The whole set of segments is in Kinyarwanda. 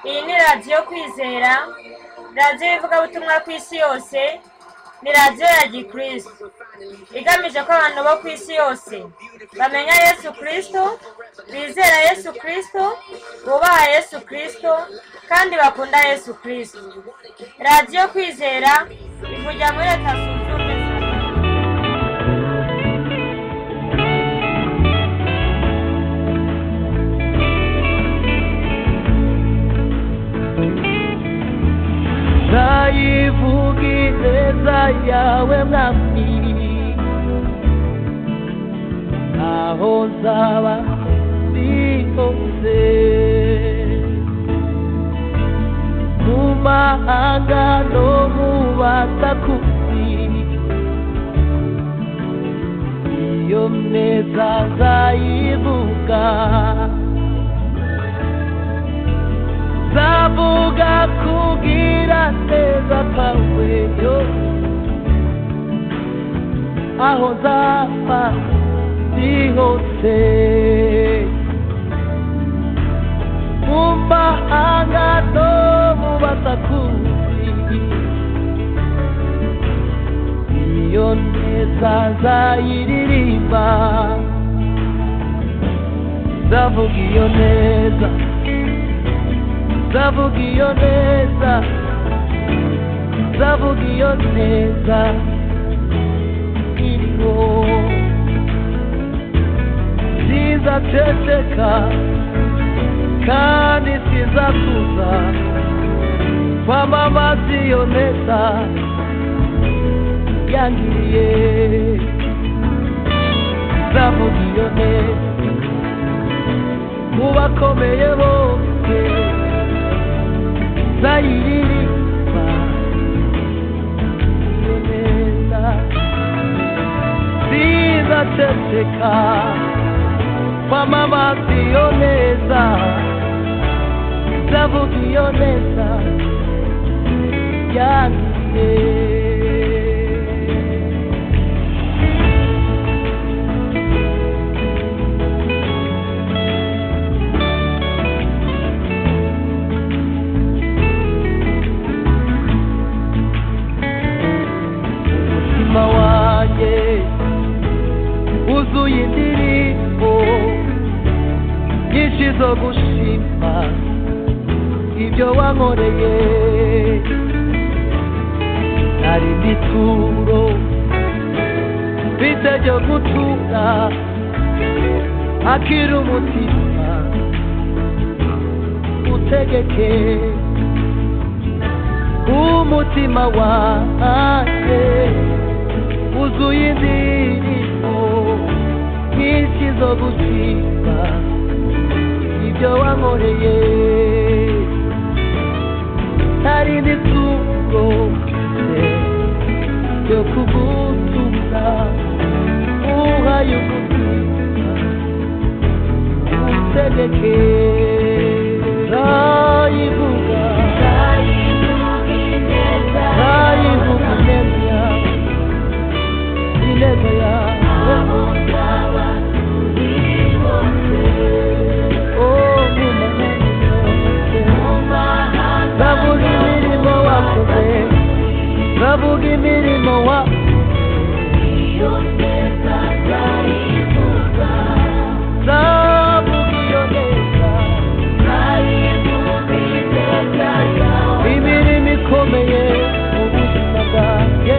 iyi ni radiyo kwizera radiyo y'ivugabutumwa ku isi yose ni radiyo ya gikristo igamije ko abantu bo ku isi yose bamenya yesu kirisito bizera yesu kirisito bubaha yesu kirisito kandi bakunda yesu kirisito radiyo kwizera ivugira muri leta zunze ubumwe za amerika ndayivuga ineza yawe mwami aho nzaba ndi hose mu mahanga no mu batakuzi iyo neza nzayivuga nzavuga kugira neza kwawe yo aho nzaba ndi hose mu mahanga no mu basakuzi iyo neza nzayiririmba nzavuga iyo neza nzavuga iyo neza nzavuga iyo neza iriho sizaceceka kandi sizakuza kwamamaza iyo neza yangiriye nzavuga iyo neza mu bakomeye bose nzayiririmba iyo neza sizaceceka kwamamaza iyo neza nzavuga iyo neza yanjye umutima wanjye wuzuye indirimbo nyinshi zo gushima ibyo wankoreye hari n'ituro mfite ryo gutura akira umutima utegeke umutima wanjye wuzuye indirimbo nyinshi zo gushima ibyo wankoreye hari n'ituro ryo kugutumira uhaye umutima utegeke nzayivuga nzayivuga ineza yawe ineza yawe Oh, Ndavuga imirimo wakoze Ndavuga imirimo wakoze Ndavuga iyo neza Imirimo ikomeye mu buzima bwanjye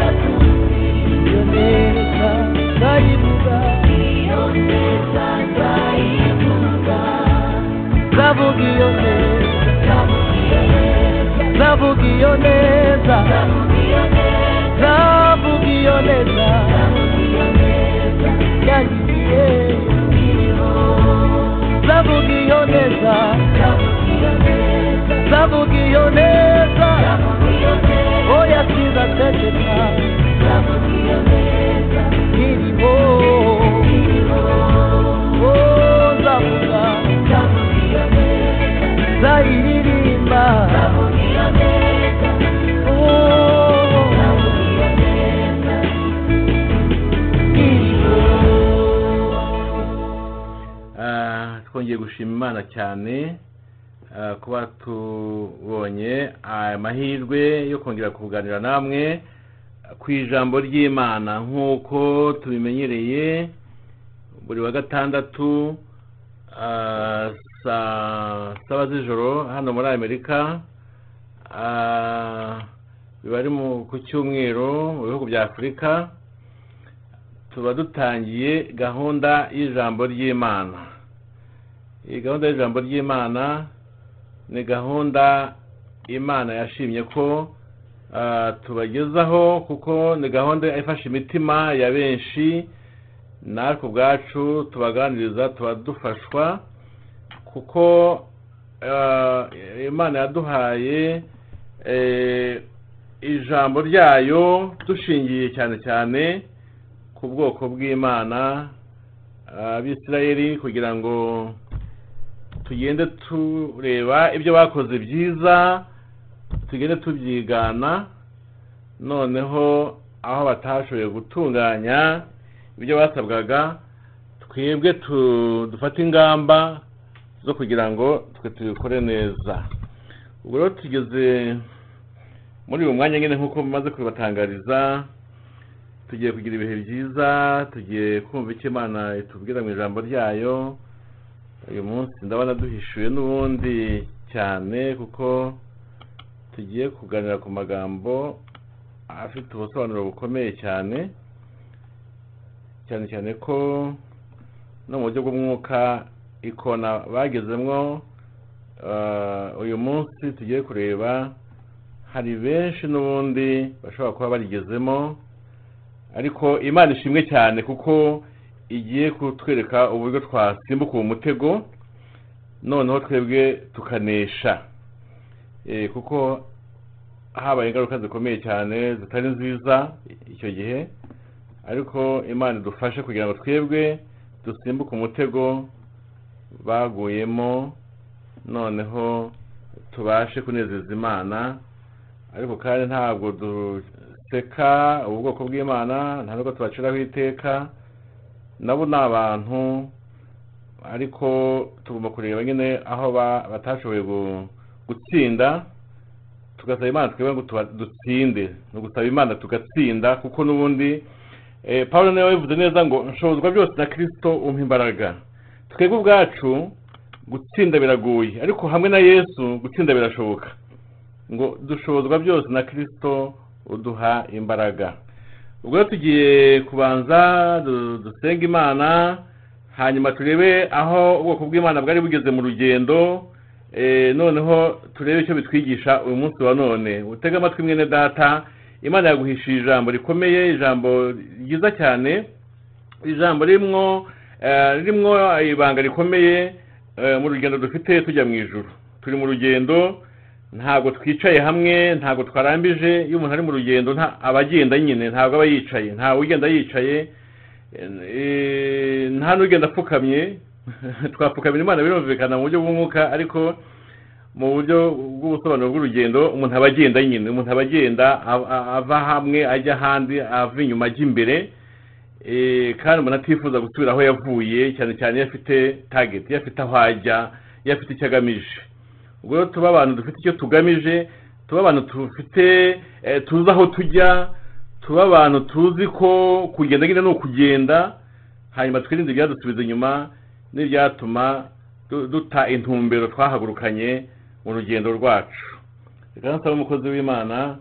Iyo neza ndayivuga Ndavuga iyo neza Ndavuga iyo neza Ndavuga iyo neza Yangiye Ndavuga iyo neza Ndavuga iyo neza Oya siza tegeka Irimo Oh ndavuga Zayiririmba Oh imana cyane ah, kuba tubonye amahirwe yo kongera kuganira namwe ku ijambo ry'imana nk'uko tubimenyereye buri wa gatandatu ah, saa saba z'ijoro hano muri amerika Ah, biba ari mu- ku cyumweru mu bihugu bya afurika tuba dutangiye gahunda y'ijambo ry'imana iyi gahunda y'ijambo ry'imana ni gahunda imana yashimye ko ah, tubagezaho kuko ni gahunda ifasha imitima ya benshi natwe ubwacu tubaganiriza tuba dufashwa kuko ah, imana yaduhaye eh, ijambo ryayo dushingiye cyane cyane ku bwoko bw'imana abisirayeli kugira ngo tugende tureba ibyo bakoze byiza tugende tubyigana noneho aho batashoboye gutunganya ibyo basabwaga twebwe tu- dufate ingamba zo kugira ngo twe tubikore neza ubwo rero tugeze muri uyu mwanya nyine nk'uko mumaze kubibatangariza tugiye kugira ibihe byiza tugiye kumva icyo imana itubwira mu ijambo ryayo uyu munsi ndabona duhishuye n'ubundi cyane kuko tugiye kuganira ku magambo afite ubusobanuro bukomeye cyane cyane cyane ko no mu buryo bw'umwuka ikona bagezemwo eh, uyu munsi tugiye kureba hari benshi n'ubundi bashobora kuba barigezemo ariko imana ishimwe cyane kuko igiye kutwereka uburyo twasimbuka uwo mutego noneho twebwe tukanesha Eh, kuko habaye ingaruka zikomeye cyane zitari nziza icyo gihe ariko imana idufashe kugira ngo twebwe dusimbuke umutego baguyemo noneho tubashe kunezeza imana ariko kandi ntabwo duseka ubu bwoko bw'imana nta nubwo tubaciraho iteka nabo ni abantu ariko tugomba kureba nyine aho ba- batashoboye gu- gutsinda tugasaba imana twebwe ngo tuba- dutsinde ni ugusaba imana tugatsinda kuko n'ubundi eh, paul niwe wabivuze neza ngo nshobozwa byose na kirisito umpa imbaraga twebwe ubwacu gutsinda biragoye ariko hamwe na yesu gutsinda birashoboka ngo dushobozwa byose na kirisito uduha imbaraga ubwo rero tugiye kubanza du- dusenge imana hanyuma turebe aho ubwoko bw'imana bwari bugeze mu rugendo eh, noneho turebe icyo bitwigisha uyu munsi wa none utege amatwi mwene data imana yaguhishije ijambo rikomeye ijambo ryiza cyane ijambo rimwo eh, rimwo ibanga rikomeye eh, mu rugendo dufite tujya mu ijuru turi mu rugendo ntabwo twicaye hamwe ntabwo twarambije iyo umuntu ari mu rugendo nta aba agenda nyine ntabwo aba yicaye ntawe ugenda yicaye eh, nta n'ugenda apfukamye twapfukamira imana birumvikana mu buryo bw'umwuka ariko mu buryo bw'ubusobanuro bw'urugendo umuntu aba agenda nyine umuntu aba agenda a- a- ava hamwe ajya ahandi ava inyuma ajya imbere Eh, kandi umuntu atifuza gusubira aho yavuye cyane cyane iyo afite tageti iyo afite aho ajya iyo afite icyo agamije ubwo rero tuba abantu dufite icyo tugamije tuba abantu dufite eh, tuzi aho tujya tuba abantu tuzi ko kugenda nyine ni ukugenda hanyuma twirinde ibyadusubiza inyuma n'ibyatuma du- duta intumbero twahagurukanye mu rugendo rwacu reka nsaba umukozi w'imana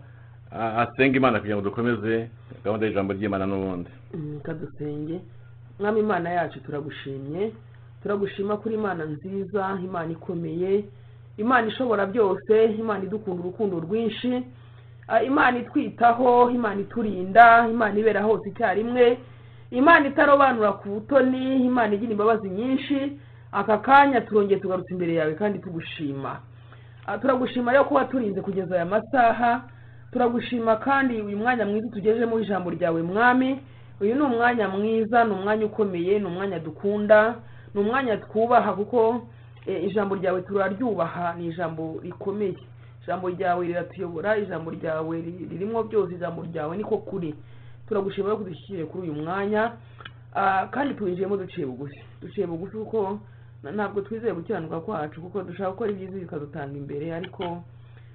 ah, asenga imana kugira ngo dukomeze gahunda y'ijambo ry'imana n'ubundi Mm, kadusenge mwami imana yacu turagushimye turagushima kuri imana nziza imana ikomeye imana ishobora byose imana idukunda urukundo rwinshi Ah, imana itwitaho imana iturinda imana ibera hose icyarimwe imana itarobanura ku butoni imana igira imbabazi nyinshi aka kanya turongeye tugarutse imbere yawe kandi tugushima Ah, turagushima rero kuba turinze kugeza aya masaha turagushima kandi uyu mwanya mwiza tugejemo ijambo ryawe mwami uyu ni umwanya mwiza ni umwanya ukomeye ni umwanya dukunda ni umwanya twubaha kuko eh, ijambo ryawe turaryubaha ni ijambo rikomeye ijambo ryawe riratuyobora ijambo ryawe ri- ririmo byose ijambo ryawe niko kuri turagushima rero kudushyikire kuri uyu mwanya Ah, kandi tuwinjiyemo duciye bugufi duciye bugufi kuko Na- ntabwo twizeye gukiranuka kwacu kuko dushaka gukora ibyiza bikadutanga imbere ariko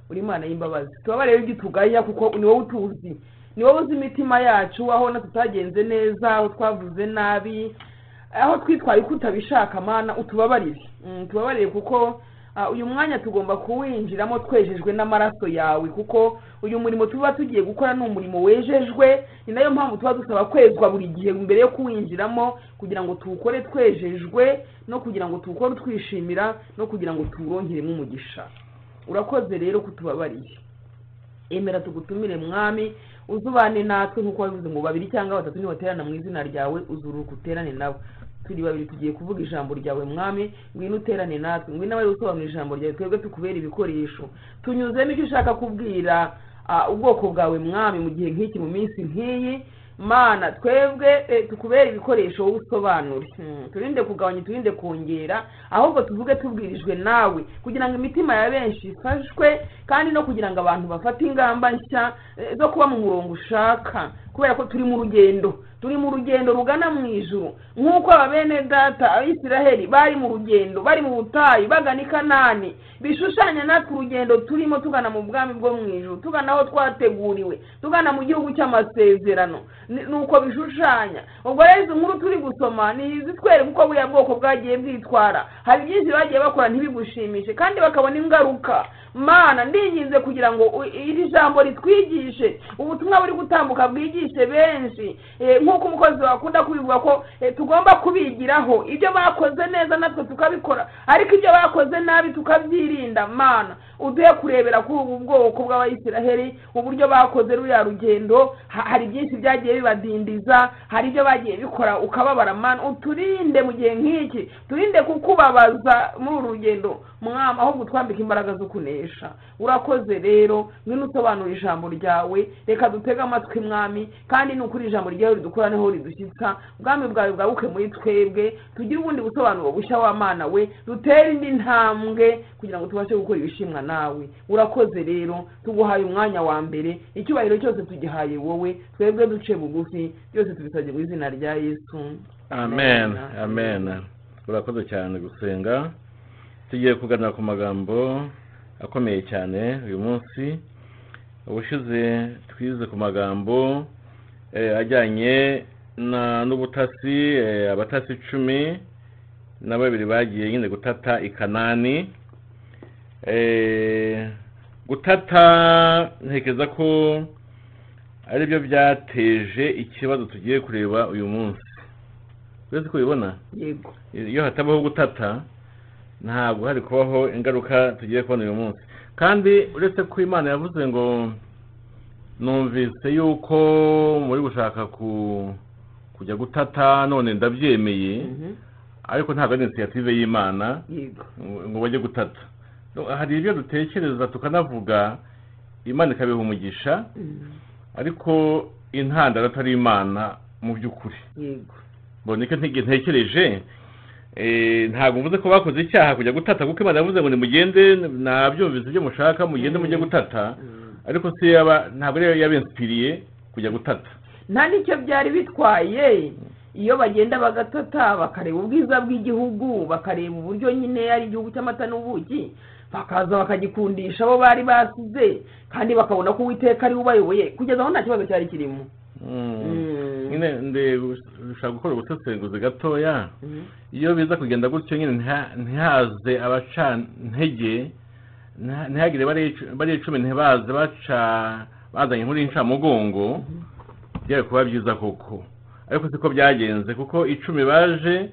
uri imana y'imbabazi tubabarire igitugaya kuko ni wowe utuzi ni wowe uzi imitima yacu aho na tutagenze neza aho twavuze nabi aho twitwaye uko utabishaka mana utubabarire Mm, tubabarire kuko ah, uyu mwanya tugomba kuwinjiramo twejejwe n'amaraso yawe kuko uyu murimo tuba tugiye gukora ni umurimo wejejwe ni nayo mpamvu tuba dusaba kwezwa buri gihe mbere yo kuwinjiramo kugira ngo tuwukore twejejwe no kugira ngo tuwukore twishimira no kugira ngo tuwurongeremo umugisha urakoze rero kutubabariye emera tugutumire mwami uzubane natwe nk'uko wabivuze ngo babiri cyangwa batatu nibaterana mu izina ryawe uzuruka uterane nabo turi babiri tugiye kuvuga ijambo ryawe mwami ngwino uterane natwe ngwino abari gusobanura ijambo ryawe twebwe tukubera ibikoresho tunyuzemo icyo ushaka kubwira ah, ubwoko bwawe mwami mu gihe nk'iki mu minsi nk'iyi mana twebwe eh, tukubera ibikoresho wowe usobanure Hmm, turinde kugabanya turinde kongera ahubwo tuvuge tubwirijwe nawe kugira ngo imitima ya benshi ifashwe kandi no kugira ngo abantu bafate ingamba nshya eh, zo kuba mu murongo ushaka kubera ko turi mu rugendo turi mu rugendo rugana mu ijuru nk'uko ababene data abisiraheli bari mu rugendo bari mu butayu bagana i kanani bishushanya natwe urugendo turimo tugana mu bwami bwo mu ijuru tugana aho twateguriwe tugana mu gihugu cy'amasezerano Ni- ni uko bishushanya ubwo rero izi nkuru turi gusoma ni izitwereka uko buriya bwoko bwagiye bwitwara hari byinshi bagiye bakora ntibigushimishe kandi bakabona ingaruka mana ndinginze kugira ngo u- iri jambo ritwigishe ubutumwa buri gutambuka bwigishe benshi Eh, nk'uko umukozi wakunda kubivuga ko eh, tugomba kubigiraho ibyo bakoze neza natwe tukabikora ariko ibyo bakoze nabi tukabyirinda mana uduhe kurebera kuri ubu bwoko bw'abayisiraheli uburyo bakoze ruriya rugendo Ha- hari byinshi byagiye bibadindiza hari ibyo bagiye bikora ukababara mana uturinde mu gihe nk'iki turinde kukubabaza muri uru rugendo mwama ahubwo utwambike imbaraga zo kunesha urakoze rero ngwino usobanura ijambo ryawe reka dutege amatwi mwami kandi ni ukuri ijambo ryawe ridukora niho ridushyitsa ubwami bwawe bwabuke muri twebwe tugire ubundi busobanuro bushya w'amana we dutere indi ntambwe kugira ngo tubashe gukora ibishimwa nawe urakoze rero tuguhaye umwanya wa mbere icyubahiro cyose tugihaye wowe twebwe duce bugufi byose tubisabye mu izina rya yesu amen amen urakoze cyane gusenga tugiye kuganira ku magambo akomeye cyane uyu munsi ubushize twize ku magambo eh, ajyanye na- n'ubutasi eh, abatasi icumi na babiri bagiye nyine gutata i kanani Eh, gutata ntekereza ko ari byo byateje ikibazo tugiye kureba uyu munsi uretse ko ubibona yego iyo hatabaho gutata ntabwo hari kubaho ingaruka tugiye kubona uyu munsi kandi uretse ko imana yavuze ngo numvise yuko muri gushaka ku kujya gutata none ndabyemeye Mhm. ariko ntabwo ari inisiyative y'imana yego ngo bajye gutata No, hari ibyo dutekereza tukanavuga imana ikabiha umugisha Mhm. ariko intandaro atari imana mu by'ukuri yego boneka ntige ntekereje eh, ntabwo mvuze ko bakoze icyaha kujya gutata kuko imana yavuze ngo nimugende nabyumvise ibyo mushaka mugende mujye gutata Mhm. ariko si yaba ntabwo ariyo yabinsipiriye kujya gutata nta n'icyo byari bitwaye iyo bagenda bagatata bakareba ubwiza bw'igihugu bakareba uburyo nyine ari igihugu cy'amata n'ubuki bakaza bakagikundisha abo bari basize kandi bakabona ko uwiteka ari we ubayoboye kugeza aho nta kibazo cyari kirimo Mm. nyine ndashaka gukora ubusesenguzi gatoya Mhm. iyo biza kugenda gutyo nyine ntiha- ntihaze abacantege ntiha- ntihagire bariya icu- bariya icumi ntibaze baca bazanye inkuru y'incamugongo byari kuba byiza koko ariko siko byagenze kuko icumi baje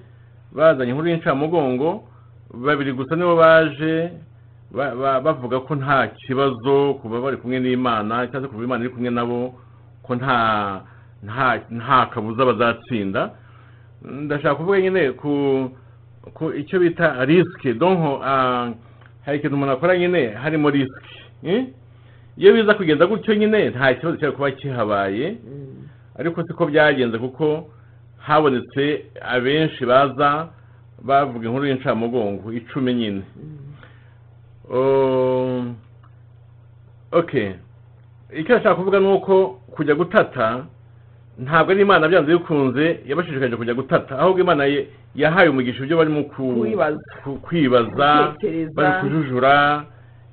bazanye inkuru y'incamugongo babiri gusa nibo baje ba- ba- bavuga ko nta kibazo kuba bari kumwe n'imana cyangwa se kuba imana iri kumwe nabo ko nta nta nta kabuza bazatsinda ndashaka kuvuga nyine ku ku icyo bita risike donko hari ikintu umuntu akora nyine harimo risike eh? iyo biza kugenda gutyo nyine nta kibazo cyari kuba kihabaye Mhm. ariko siko byagenze kuko habonetse abenshi baza bavuga inkuru y'incamugongo icumi nyine Mhm. Um, okay icyo nashaka kuvuga ni uko kujya gutata ntabwo ari imana byanze bikunze yabashishikaje kujya gutata ahubwo imana ye- yahaye umugisha ibyo barimo ku- Kwibaza. ku- kwibaza Gutekereza. bari kujujura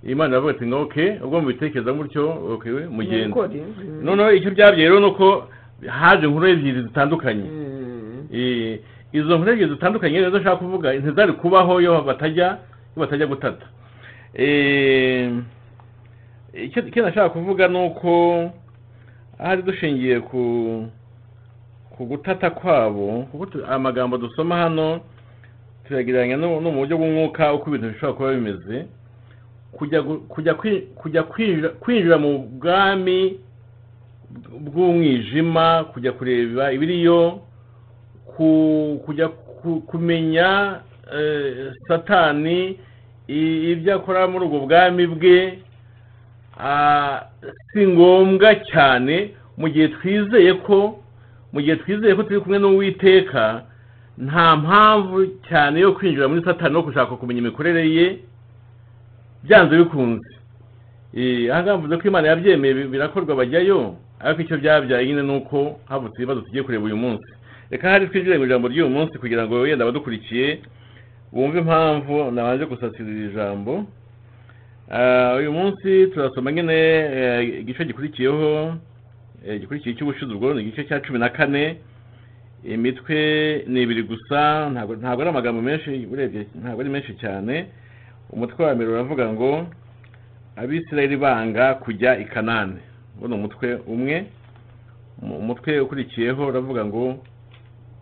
imana yavuga ati ngo oke ubwo mubitekereza gutyo oke mugende Mubikore. Mm. noneho icyo byabyaye rero ni uko haje inkuru ebyiri zitandukanye Mm. Eh, izo nkuru ebyiri zitandukanye nizo nshaka kuvuga ntizari kubaho iyo batajya iyo batajya gutata Eh, icyo icyo nashaka kuvuga ni uko ahari dushingiye ku ku gutata kwabo kuko tu- amagambo dusoma hano tuyagereranya no no mu buryo bw'umwuka uko ibintu bishobora kuba bimeze kujya gu- kujya kwi- kujya kwinjira kwinjira mu bwami bw'umwijima kujya kureba ibiriyo ku- kujya ku- kumenya eh, satani i- ibyo akora muri ubwo bwami bwe ah, si ngombwa cyane mu gihe twizeye ko mu gihe twizeye ko turi kumwe n'uwiteka nta mpamvu cyane yo kwinjira muri satani no gushaka kumenya imikorere ye byanze bikunze Eh, aha ngaha mvuze ko imana yabyemeye bi- birakorwa bajyayo ariko icyo byabyaye nyine ni uko havutse ibibazo tugiye kureba uyu munsi reka hari twinjire mu ijambo ry'uyu munsi kugira ngo wenda abadukurikiye bumve impamvu nabanje gusatira iri jambo Ah, uyu munsi turasoma nyine eh, igice gikurikiyeho eh, gikurikiye cy'ubushize ubwo ni igice cya cumi na kane imitwe ni ibiri gusa ntabwo ntabwo ari amagambo menshi urebye ntabwo ari menshi cyane umutwe wa mbere uravuga ngo abisirayeli banga kujya i kanani uwo ni umutwe umwe Mu- umutwe ukurikiyeho uravuga ngo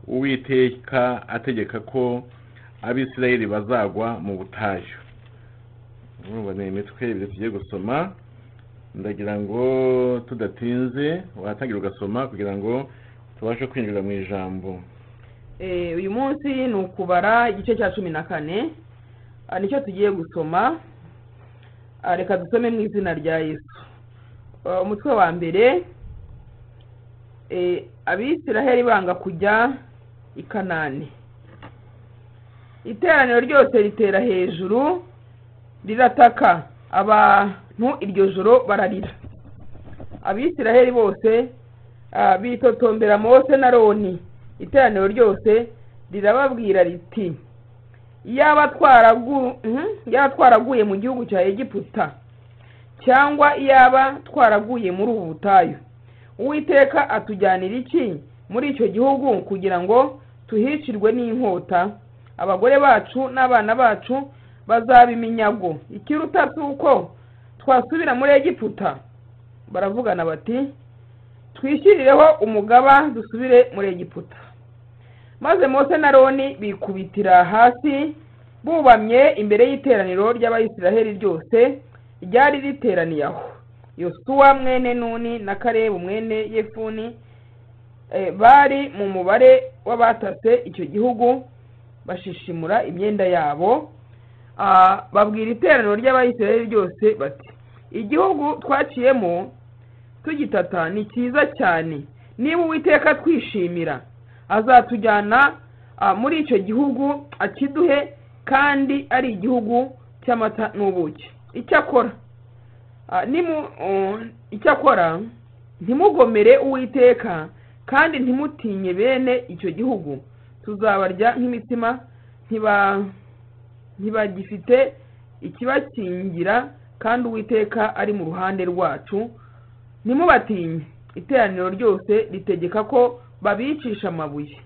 uwiteka ategeka ko abisirayeli bazagwa mu butayu urumva ni imitwe ibiri tugiye gusoma ndagira ngo tudatinze watangira ugasoma kugira ngo tubashe kwinjira mu ijambo Eh, uyu munsi ni ukubara igice cya cumi na kane Ah, nicyo tugiye gusoma Ah, reka dusome mu izina rya yesu Ah, umutwe wa mbere eh, abisiraheli banga kujya i kanani iteraniro ryose ritera hejuru rirataka abantu iryo joro bararira abisiraheli bose ah, bitotombera mose na roni iteraniro ryose rirababwira riti iyaba twaragu- mhm, iyaba twaraguye mu gihugu cya egiputa cyangwa iyaba twaraguye muri ubu butayu uwiteka atujyanira iki muri icyo gihugu kugira ngo tuhicirwe n'inkota abagore bacu n'abana bacu bazaba iminyago ikiruta si uko twasubira muri egiputa baravugana bati twishyirireho umugaba dusubire muri egiputa maze mose na roni bikubitira hasi bubamye imbere y'iteraniro ry'abayisiraheli ryose ryari riteraniye aho yosuwa mwene nuni na karebu mwene yefuni eh, bari mu mubare w'abatase icyo gihugu bashishimura imyenda yabo Ah, babwira iteraniro ry'abayisiraheli ryose bati igihugu twaciyemo tugitata ni cyiza cyane niba uwiteka twishimira azatujyana ah, muri icyo gihugu akiduhe kandi ari igihugu cy'amata n'ubuki icyakora ah, nimu- um, icyakora ntimugomere uwiteka kandi ntimutinye bene icyo gihugu tuzabarya nk'imitsima ntiba ntibagifite ikibakingira kandi uwiteka ari mu ruhande rwacu ntimubatinye iteraniro ryose ritegeka ko babicisha amabuye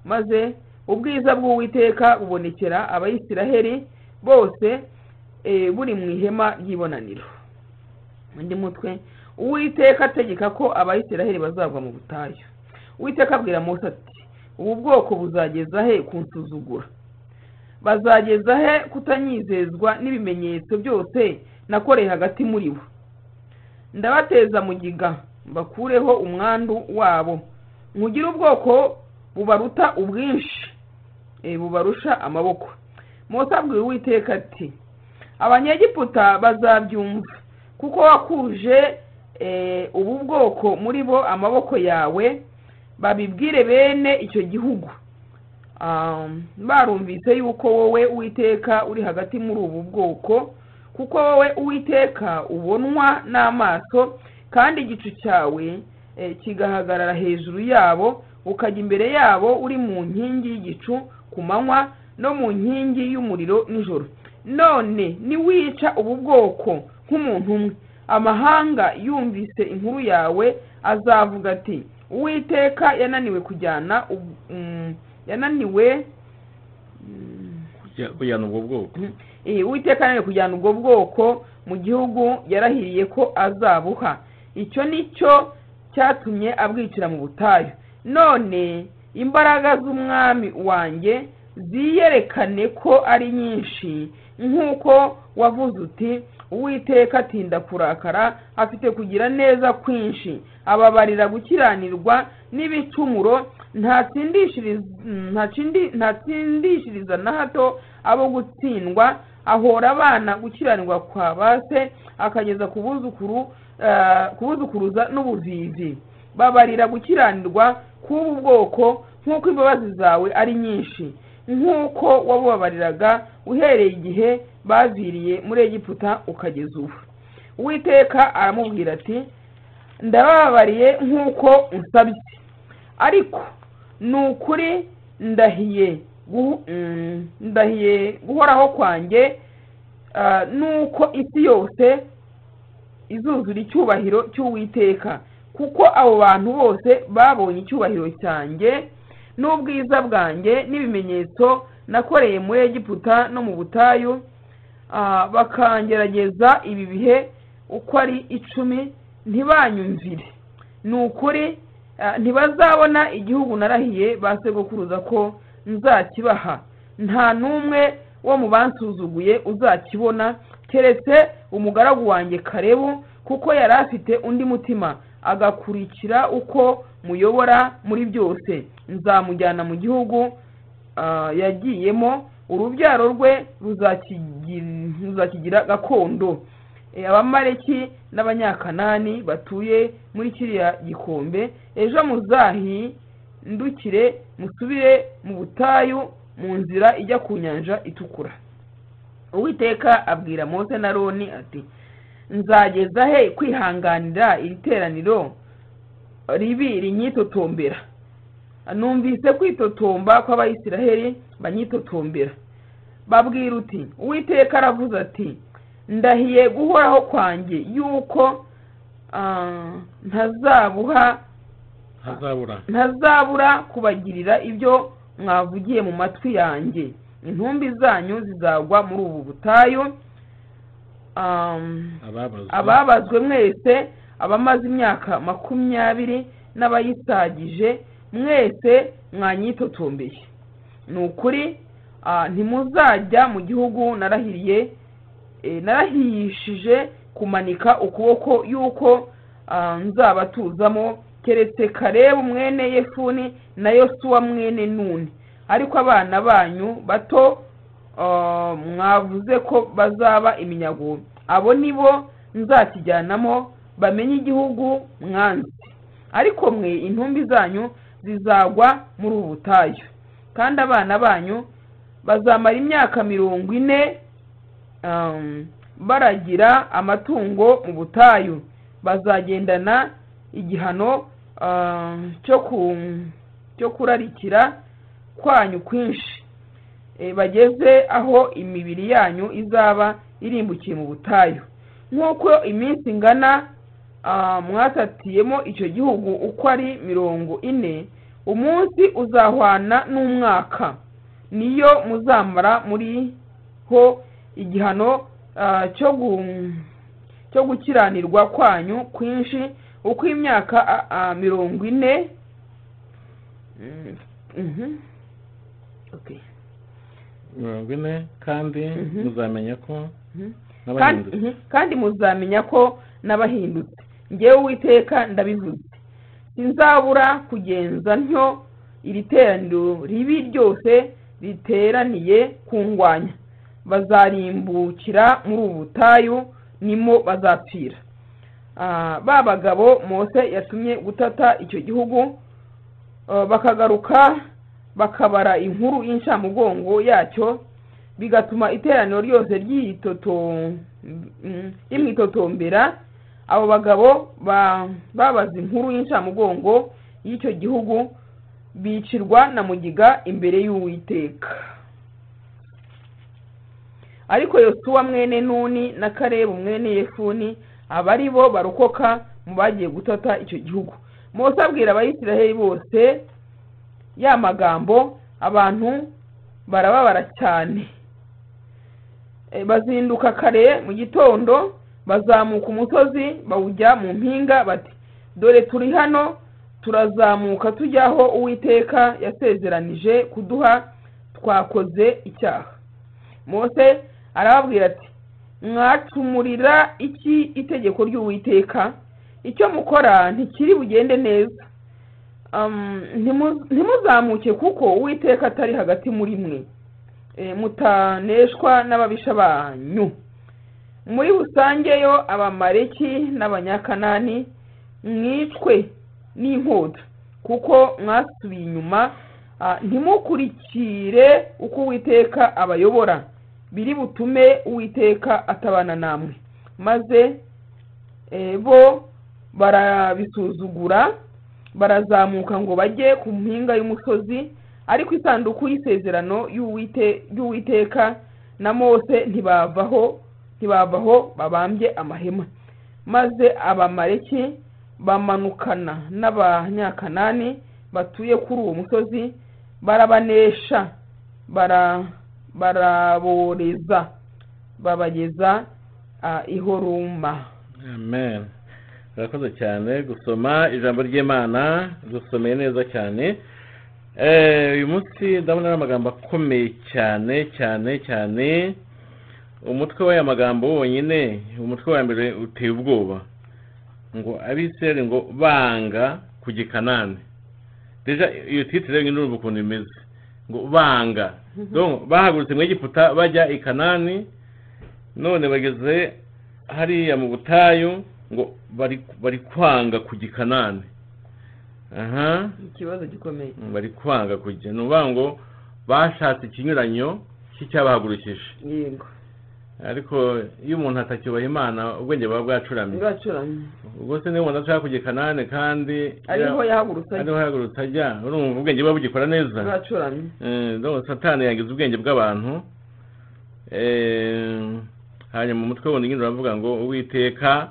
maze ubwiza bw'uwiteka bubonekera abayisiraheli bose eh, buri mu ihema ry'ibonaniro undi mutwe uwiteka ategeka ko abayisiraheli bazagwa mu butayu uwiteka abwira mose ati ubu bwoko buzageza he kunsuzugura bazageza he kutanyizezwa n'ibimenyetso byose nakoreye hagati muri bo ndabateza mugiga mbakureho umwandu wabo nkugire ubwoko bubaruta ubwinshi e, bubarusha amaboko mose abwira uwiteka ati abanyegiputa bazabyumva kuko wakuje e, ubu bwoko muri bo amaboko yawe babibwire bene icyo gihugu Um, barumvise yuko wowe uwiteka uri hagati muri ubu bwoko kuko wowe uwiteka ubonwa n'amaso kandi igicu cyawe eh, kigahagarara hejuru yabo ukajya imbere yabo uri mu nkingi y'igicu ku manywa no mu nkingi y'umuriro nijoro none niwica ubu bwoko nk'umuntu umwe amahanga yumvise inkuru yawe azavuga ati uwiteka yananiwe kujyana ubu- mm, yananiwe mm, kujyana ubwo bwoko Eh, uwiteka nawe kujyana ubwo bwoko mu gihugu yarahiriye ko azabuha icyo ni cyo cyatumye abwicira mu butayu none imbaraga z'umwami wanjye ziyerekane ko ari nyinshi nk'uko wavuze uti uwiteka atinda kurakara afite kugira neza kwinshi ababarira gukiranirwa n'ibicumuro ntatsindishiriza ntatsindi- ntatsindishiriza na hato abo gutsindwa ahora abana gukiranirwa kwa ba se akageza ku buzukuru eh, ku buzukuruza n'ubuvivi babarira gukiranirwa k'ubu bwoko nk'uko imbabazi zawe ari nyinshi nk'uko wabubabariraga uhereye igihe baviriye muri egiputa ukageza ubu uwiteka aramubwira ati ndabababariye nk'uko unsabye ariko ni ukuri ndahiye guhu- mm, ndahiye guhoraho kwanjye ah, nuko isi yose izuzura icyubahiro cy'uwiteka kuko abo bantu bose babonye icyubahiro cyanjye n'ubwiza bwanjye n'ibimenyetso nakoreye muri egiputa no mu butayu ah, bakangerageza ibi bihe uko ari icumi ntibanyumvire ni ukuri ah, ntibazabona igihugu narahiye ba sekuruza ko nzakibaha nta n'umwe wo mu bansuzuguye uzakibona keretse umugaragu wanjye karebu kuko yari afite undi mutima agakurikira uko muyobora muri byose nzamujyana mu gihugu ah, yagiyemo urubyaro rwe ruzakigi- ruzakigira gakondo Eh, abamaleki n'abanyakanani batuye muri kiriya gikombe ejo muzahindukire musubire mu butayu mu nzira ijya ku nyanja itukura uwiteka abwira mose na roni ati nzageza he kwihanganira iri teraniro ribi rinyitotombera numvise kwitotomba kw'abayisiraheli banyitotombera babwira uti uwiteka aravuze ati ndahiye guhoraho kwanjye yuko ah, ntazabuha hazabura ntazabura kubagirira ibyo mwavugiye mu matwi yanjye intumbi zanyu zizagwa muri ubu butayu ah, ababazwa ababazwe mwese abamaze imyaka makumyabiri n'abayisagije mwese mwanyitotombeye ni ukuri ah, ntimuzajya mu gihugu narahiriye eh, narahirishije kumanika ukuboko y'uko ah, nzabatuzamo keretse karebu mwene yefuni na yosuwa mwene nuni ariko abana banyu bato ah, mwavuze ko bazaba iminyago abo ni bo nzakijyanamo bamenye igihugu mwanzi ariko mwe intumbi zanyu zizagwa muri ubu butayu kandi abana banyu bazamara imyaka mirongo ine um, baragira amatungo mu butayu bazagendana igihano um, cyo ku cyo kurarikira kwanyu kwinshi Eh, bageze aho imibiri yanyu izaba irimbukiye mu butayu nk'uko iminsi ingana ah, mwatatiyemo icyo gihugu uko ari mirongo ine umunsi uzahwana n'umwaka niyo muzamara muriho igihano ah, cyo gu- cyo gukiranirwa kwanyu kwinshi uko imyaka ah, ah, mirongo ine Mm, mhm. Okay. mirongo ine kandi Mhm. muzamenya ko Mhm. kandi n'abahindutse mhm, kandi muzamenya ko n'abahindutse ngewe uwiteka ndabivuze sinzabura kugenza ntyo iri teraniro ribi ryose riteraniye ku ngwanya bazarimbukira muri ubu butayu nimo bazapfira Ah, ba bagabo mose yatumye gutata icyo gihugu ah, bakagaruka bakabara inkuru y'incamugongo yacyo bigatuma iteraniro ryose ryitoto- mm, rimwitotombera abo bagabo ba- babaza inkuru y'incamugongo y'icyo gihugu bicirwa na mugiga imbere y'uwiteka ariko yosuwa mwene nuni na karebu mwene yefuni aba ari bo barokoka mu bagiye gutata icyo gihugu mose abwira abayisiraheli bose ya magambo abantu barababara cyane E, bazinduka kare mu gitondo bazamuka umusozi bawujya mu mpinga bati dore turi hano turazamuka tujya aho uwiteka yasezeranije kuduha twakoze icyaha mose arababwira ati mwacumurira iki itegeko ry'uwiteka icyo mukora ntikiri bugende neza Um, ntimu- ntimuzamuke kuko uwiteka atari hagati muri mwe E, mutaneshwa n'ababisha banyu muri rusange yo abamareki n'abanyakanani mwicwe n'inkota kuko mwasubiye inyuma ah, ntimukurikire uko uwiteka abayobora biri butume uwiteka atabana namwe maze eh, bo barabisuzugura barazamuka ngo bajye ku mpinga y'umusozi ariko isanduku y'isezerano y'Uwite- y'uwiteka na mose ntibavaho ntibavaho babambye amahema maze abamareki bamanukana n'abanyakanani batuye kuri uwo musozi barabanesha bara- baraboreza babageza ah, i horuma amen urakoze cyane gusoma ijambo ry'imana dusomeye neza cyane Eh, uyu munsi ndabona ari amagambo akomeye cyane cyane cyane umutwe w'aya magambo wonyine umutwe wa mbere uteye ubwoba ngo abisirayeli ngo banga kujya i kanani deja iyo titire rero urumva ukuntu imeze ngo banga Donc, bahagurutse mu egiputa bajya i kanani none bageze hariya mu butayu ngo bari bari kwanga kujya i kanani aha ikibazo gikomeye bari kwanga kujya ni ukuvuga ngo bashatse ikinyuranyo cy'icyabahagurukije yego ariko iyo umuntu atacyubaha imana ubwenge buba bwacuramye ngacuramye ubwo se niba umuntu ashaka kujya i kanani kandi ariho yahagurutse ariho yahagurutse ajya urumva ubwenge buba bugikora neza ngacuramye Eh, donc satani yagize ubwenge bw'abantu Eh, hanyuma umutwe wundi nyine uravuga ngo uwiteka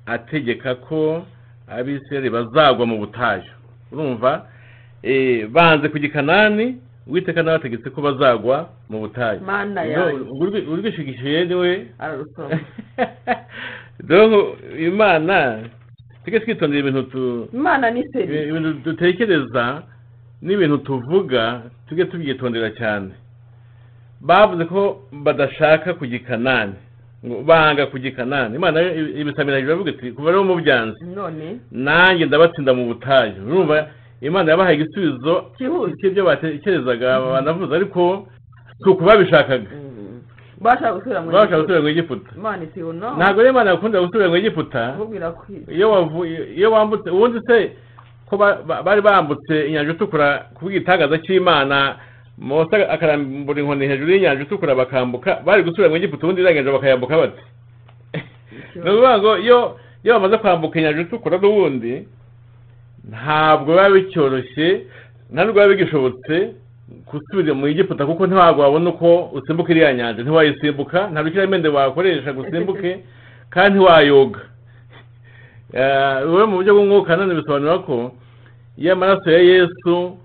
ategeka ko abisirayeli bazagwa mu butayu urumva eh, banze kujya i kanani uwiteka nawe ategetse ko bazagwa mu butayu mana yawe Donc, urwi- urwishigishiye niwe ararusoma donc imana tujye twitondera ibintu tu imana ni seri ibintu dutekereza n'ibintu tuvuga tujye tubyitondera cyane bavuze ko badashaka kujya i kanani ngo banga kujya i kanani imana yo ibisamira biravuga iti kuva rero mu byanze none nanjye ndabatsinda mu butayu urumva imana yabahaye igisubizo Cyihuse. cy'ibyo batekerezaga banavuze ariko si uku babishakaga Mm. bashaka gusubira mu babashaka gusubira mu egiputa imana iti no ntabwo rero imana yakunda gusubira mu egiputa kubwira ko iyo wavuye iyo wambutse ubundi se ko ba- ba- bari bambutse inyanja itukura ku bw'igitangaza cy'imana mose akarambura inkoni hejuru y'inyanja itukura bakambuka bari gusubira mu egiputa ubundi iriya nyanja bakayambuka bate ni ukuvuga ngo iyo iyo bamaze kwambuka inyanja itukura n'ubundi ntabwo biba bicyoroshye nta nubwo biba bigishobotse gusubira mu egiputa kuko ntabwo wabona uko usimbuka iriya nyanja ntiwayisimbuka nta rukiramende wakoresha ngo usimbuke kandi ntiwayoga Eh, wowe mu buryo bw'umwuka none bisobanura ko iyo amaraso ya yesu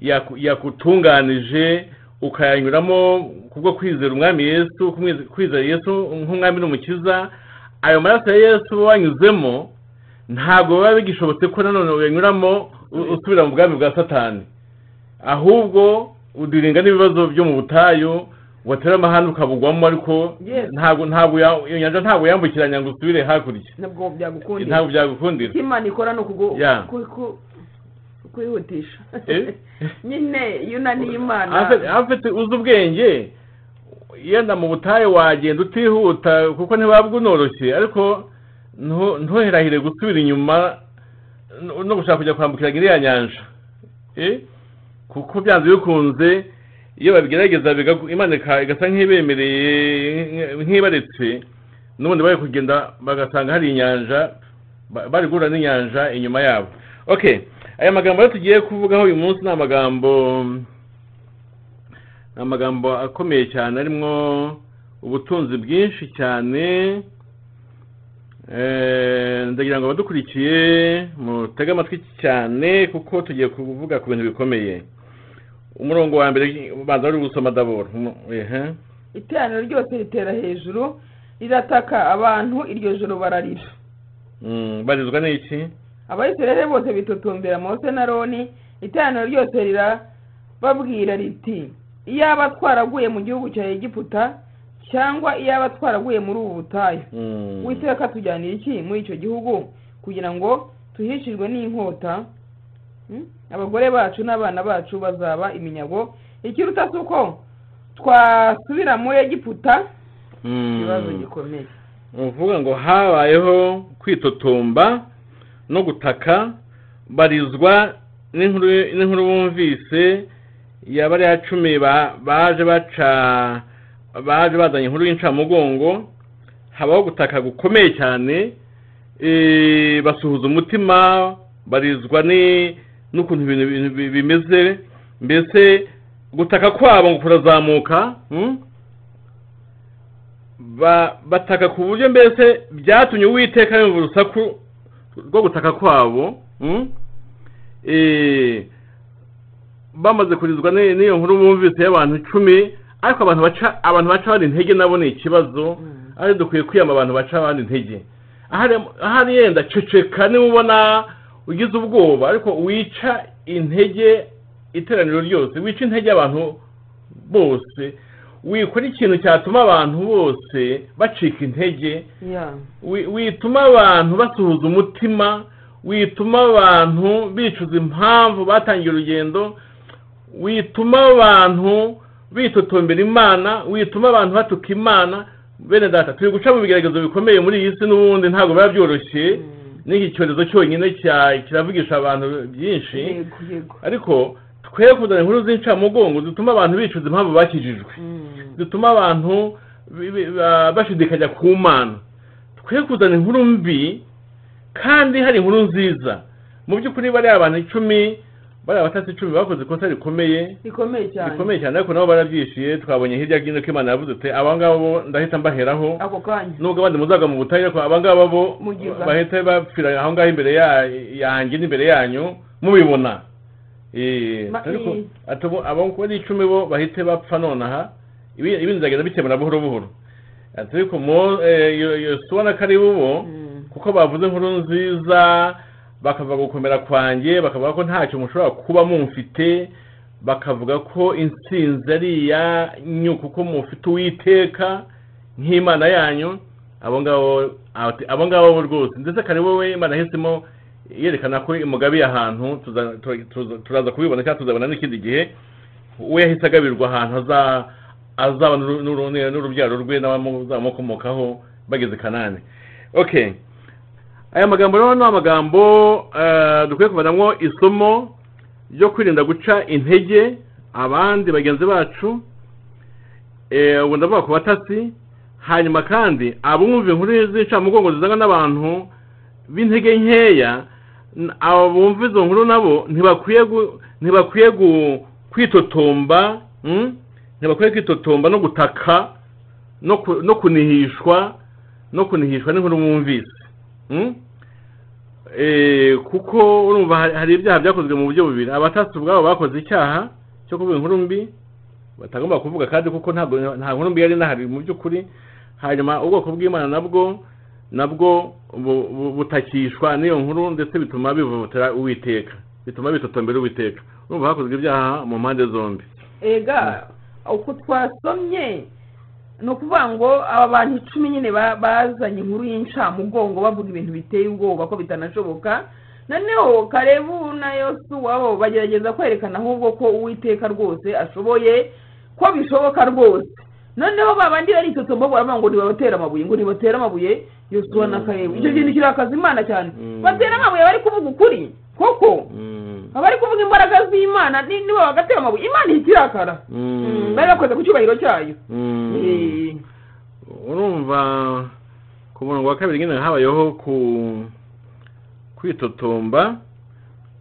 yaku- yakutunganije ukayanyuramo kubwo kwizera umwami yesu kumwize- kwizera yesu nk'umwami n'umukiza ayo maraso ya yesu uba wanyuzemo ntabwo biba bigishobotse ko nanone uyanyuramo u- usubira mu bwami bwa satani ahubwo udiringa n'ibibazo byo mu butayu watera amahane ukabugwamo ariko Yes. ntabwo ntabwo ya- iyo nyanja ntabwo yambukiranya ngo usubire hakurya nabwo byagukundira ntabwo byagukundira icyo imana ikora ni ukugu Yeah. ku- ku- kwihutisha Eh? nyine iyo unaniye imana Afite- afite uzi ubwenge yenda mu butayu wagenda utihuta kuko ntibabwa unoroshye ariko ntu- ntuherahire gusubira inyuma no- no gushaka kujya kwambukiranya iriya nyanja Eh? kuko byanze bikunze iyo babigerageza bigaku- imana ika- igasa nk'ibemereye nk'ibaretse n'ubundi bari kugenda bagasanga hari inyanja Ba- bari guhura n'inyanja inyuma yabo okay aya magambo rero tugiye kuvugaho uyu munsi ni amagambo ni amagambo akomeye cyane arimo ubutunzi bwinshi cyane Eh, ndagira ngo abadukurikiye mutege amatwi cyane kuko tugiye kuvuga ku bintu bikomeye umurongo wa mbere ubanza wari gusoma daboro Umu- ehe. iteraniro ryose ritera hejuru rirataka abantu iryo joro bararira Mm, barizwa n'iki abayisiraheli bose bitotombera mose na roni iteraniro ryose rirababwira riti iyaba twaraguye mu gihugu cya egiputa cyangwa iyaba twaraguye muri ubu butayu Mm. witeka tujyanira iki muri icyo gihugu kugira ngo tuhishijwe n'inkota Hmm? abagore bacu n'abana bacu bazaba iminyago ikiruta si uko twasubira muri egiputa Mm. ikibazo gikomeye ni ukuvuga ngo habayeho kwitotomba no gutaka barizwa n'inkuru n'inkuru bumvise ya bariya cumi ba- baje baca baje bazanye inkuru y'incamugongo habaho gutaka gukomeye cyane eh, basuhuza umutima barizwa ni- n'ukuntu ibintu ibintu bi- bimeze mbese gutaka kwabo ngo kurazamuka mm? ba bataka ku buryo mbese byatumye uwiteka yumva urusaku rwo gutaka kwabo mm? Eh, bamaze kurizwa ni- n'iyo nkuru bumvise y'abantu icumi ariko abantu baca abantu baca abandi intege nabo ni ikibazo Mm. ari dukwiye kwiyama abantu baca abandi intege ahari ahari yenda ceceka niba ubona ugize ubwoba ariko wica intege iteraniro ryose wica intege abantu bose wikora ikintu cyatuma abantu bose bacika intege Yeah. wi- wituma abantu basuhuza umutima wituma abantu bicuza impamvu batangiye urugendo wituma abantu bitotombera imana wituma abantu batuka imana bene data turi guca mu bigeragezo bikomeye muri iyi si n'ubundi ntabwo biba byoroshye Mm. n'iki cyorezo cyonyine cya- kiravugisha abantu byinshi yego yego ariko twe kuzana inkuru z'incamugongo zituma abantu bicuza impamvu bakijijwe Mm. zituma abantu bi- bi- ba- bashidikanya ku mana twe kuzana inkuru mbi kandi hari inkuru nziza mu by'ukuri bariya abantu icumi bariya abatasi icumi bakoze ikosa rikomeye rikomeye cyane rikomeye cyane ariko nabo barabyishyuye twabonye hirya hino ko imana yavuze ati aba ngaba bo ndahita mbaheraho ako kanya nubwo abandi muzaga mu butayu ariko aba ngaba bo Mugiza. bahita bapfira aho ngaho imbere ya- yanjye n'imbere yanyu mubibona Eh, Ma- ariko eh. atubo- abo uko ari icumi bo bahite bapfa nonaha ibi- ibintu bizagenda bikemura buhoro buhoro ati ariko mo eh, Yo- yosuwa na karibu bo Mm. kuko bavuze inkuru nziza bakavuga gukomera kwanjye bakavuga ko ntacyo mushobora kuba mumfite bakavuga ko intsinzi ari iyanyu kuko mufite uwiteka nk'imana yanyu abo ngabo ati, abo ngabo bo rwose ndetse kare wowe imana yahisemo yerekana ko umugabiye ahantu tuza- tu- tuza- turaza kubibona cyangwa tuzabona n'ikindi gihe we yahise agabirwa ahantu aza- azaba n'uru- n'uru- n'urubyaro rwe n'abamukomokaho bageze kanani okay aya magambo rero ni amagambo eh, dukwiye kuvanamo isomo ryo kwirinda guca intege abandi bagenzi bacu eh, ubu ndavuga ku batasi hanyuma kandi abumva inkuru z'incamugongo zizanwa n'abantu b'intege nkeya n- abo bumva izo nkuru nabo ntibakwiye gu- ntibakwiye gu- kwitotomba mm? ntibakwiye kwitotomba no gutaka no ku- no kunihishwa no kunihishwa n'inkuru bumvise Mm? Eh, kuko urumva hari- hari ibyaha byakozwe mu buryo bubiri abatasi ubwabo bakoze icyaha cyo kuvuga inkuru mbi batagomba kuvuga kandi kuko ntabwo nta nkuru mbi yari inahari mu by'ukuri hanyuma ubwoko bw'imana nabwo nabwo bu- bu- butakishwa n'iyo nkuru ndetse bituma bivutira uwiteka bituma bitotombera uwiteka urumva hakozwe ibyaha mu mpande zombi ega uko twasomye ni ukuvuga ngo aba bantu icumi nyine ba- bazanye inkuru y'incamugongo bavuga ibintu biteye ubwoba ko bitanashoboka noneho karebu na yosuwa bo bagerageza kwerekana ahubwo ko uwiteka rwose ashoboye ko bishoboka rwose noneho babandi baritotomba baravuga ngo ntibabatere amabuye ngo ntibatere amabuye yosuwa na karebu icyo kintu kirakaza imana cyane Mm. batera amabuye bari kuvuga ukuri koko Mm. abari kuvuga imbaraga z'imana ni- nibo bagatera amabuye imana ihitirakara Mm. bari bakoze ku cyubahiro cyayo Mm. Eh, urumva ku murongo wa kabiri nyine habayeho ku kwitotomba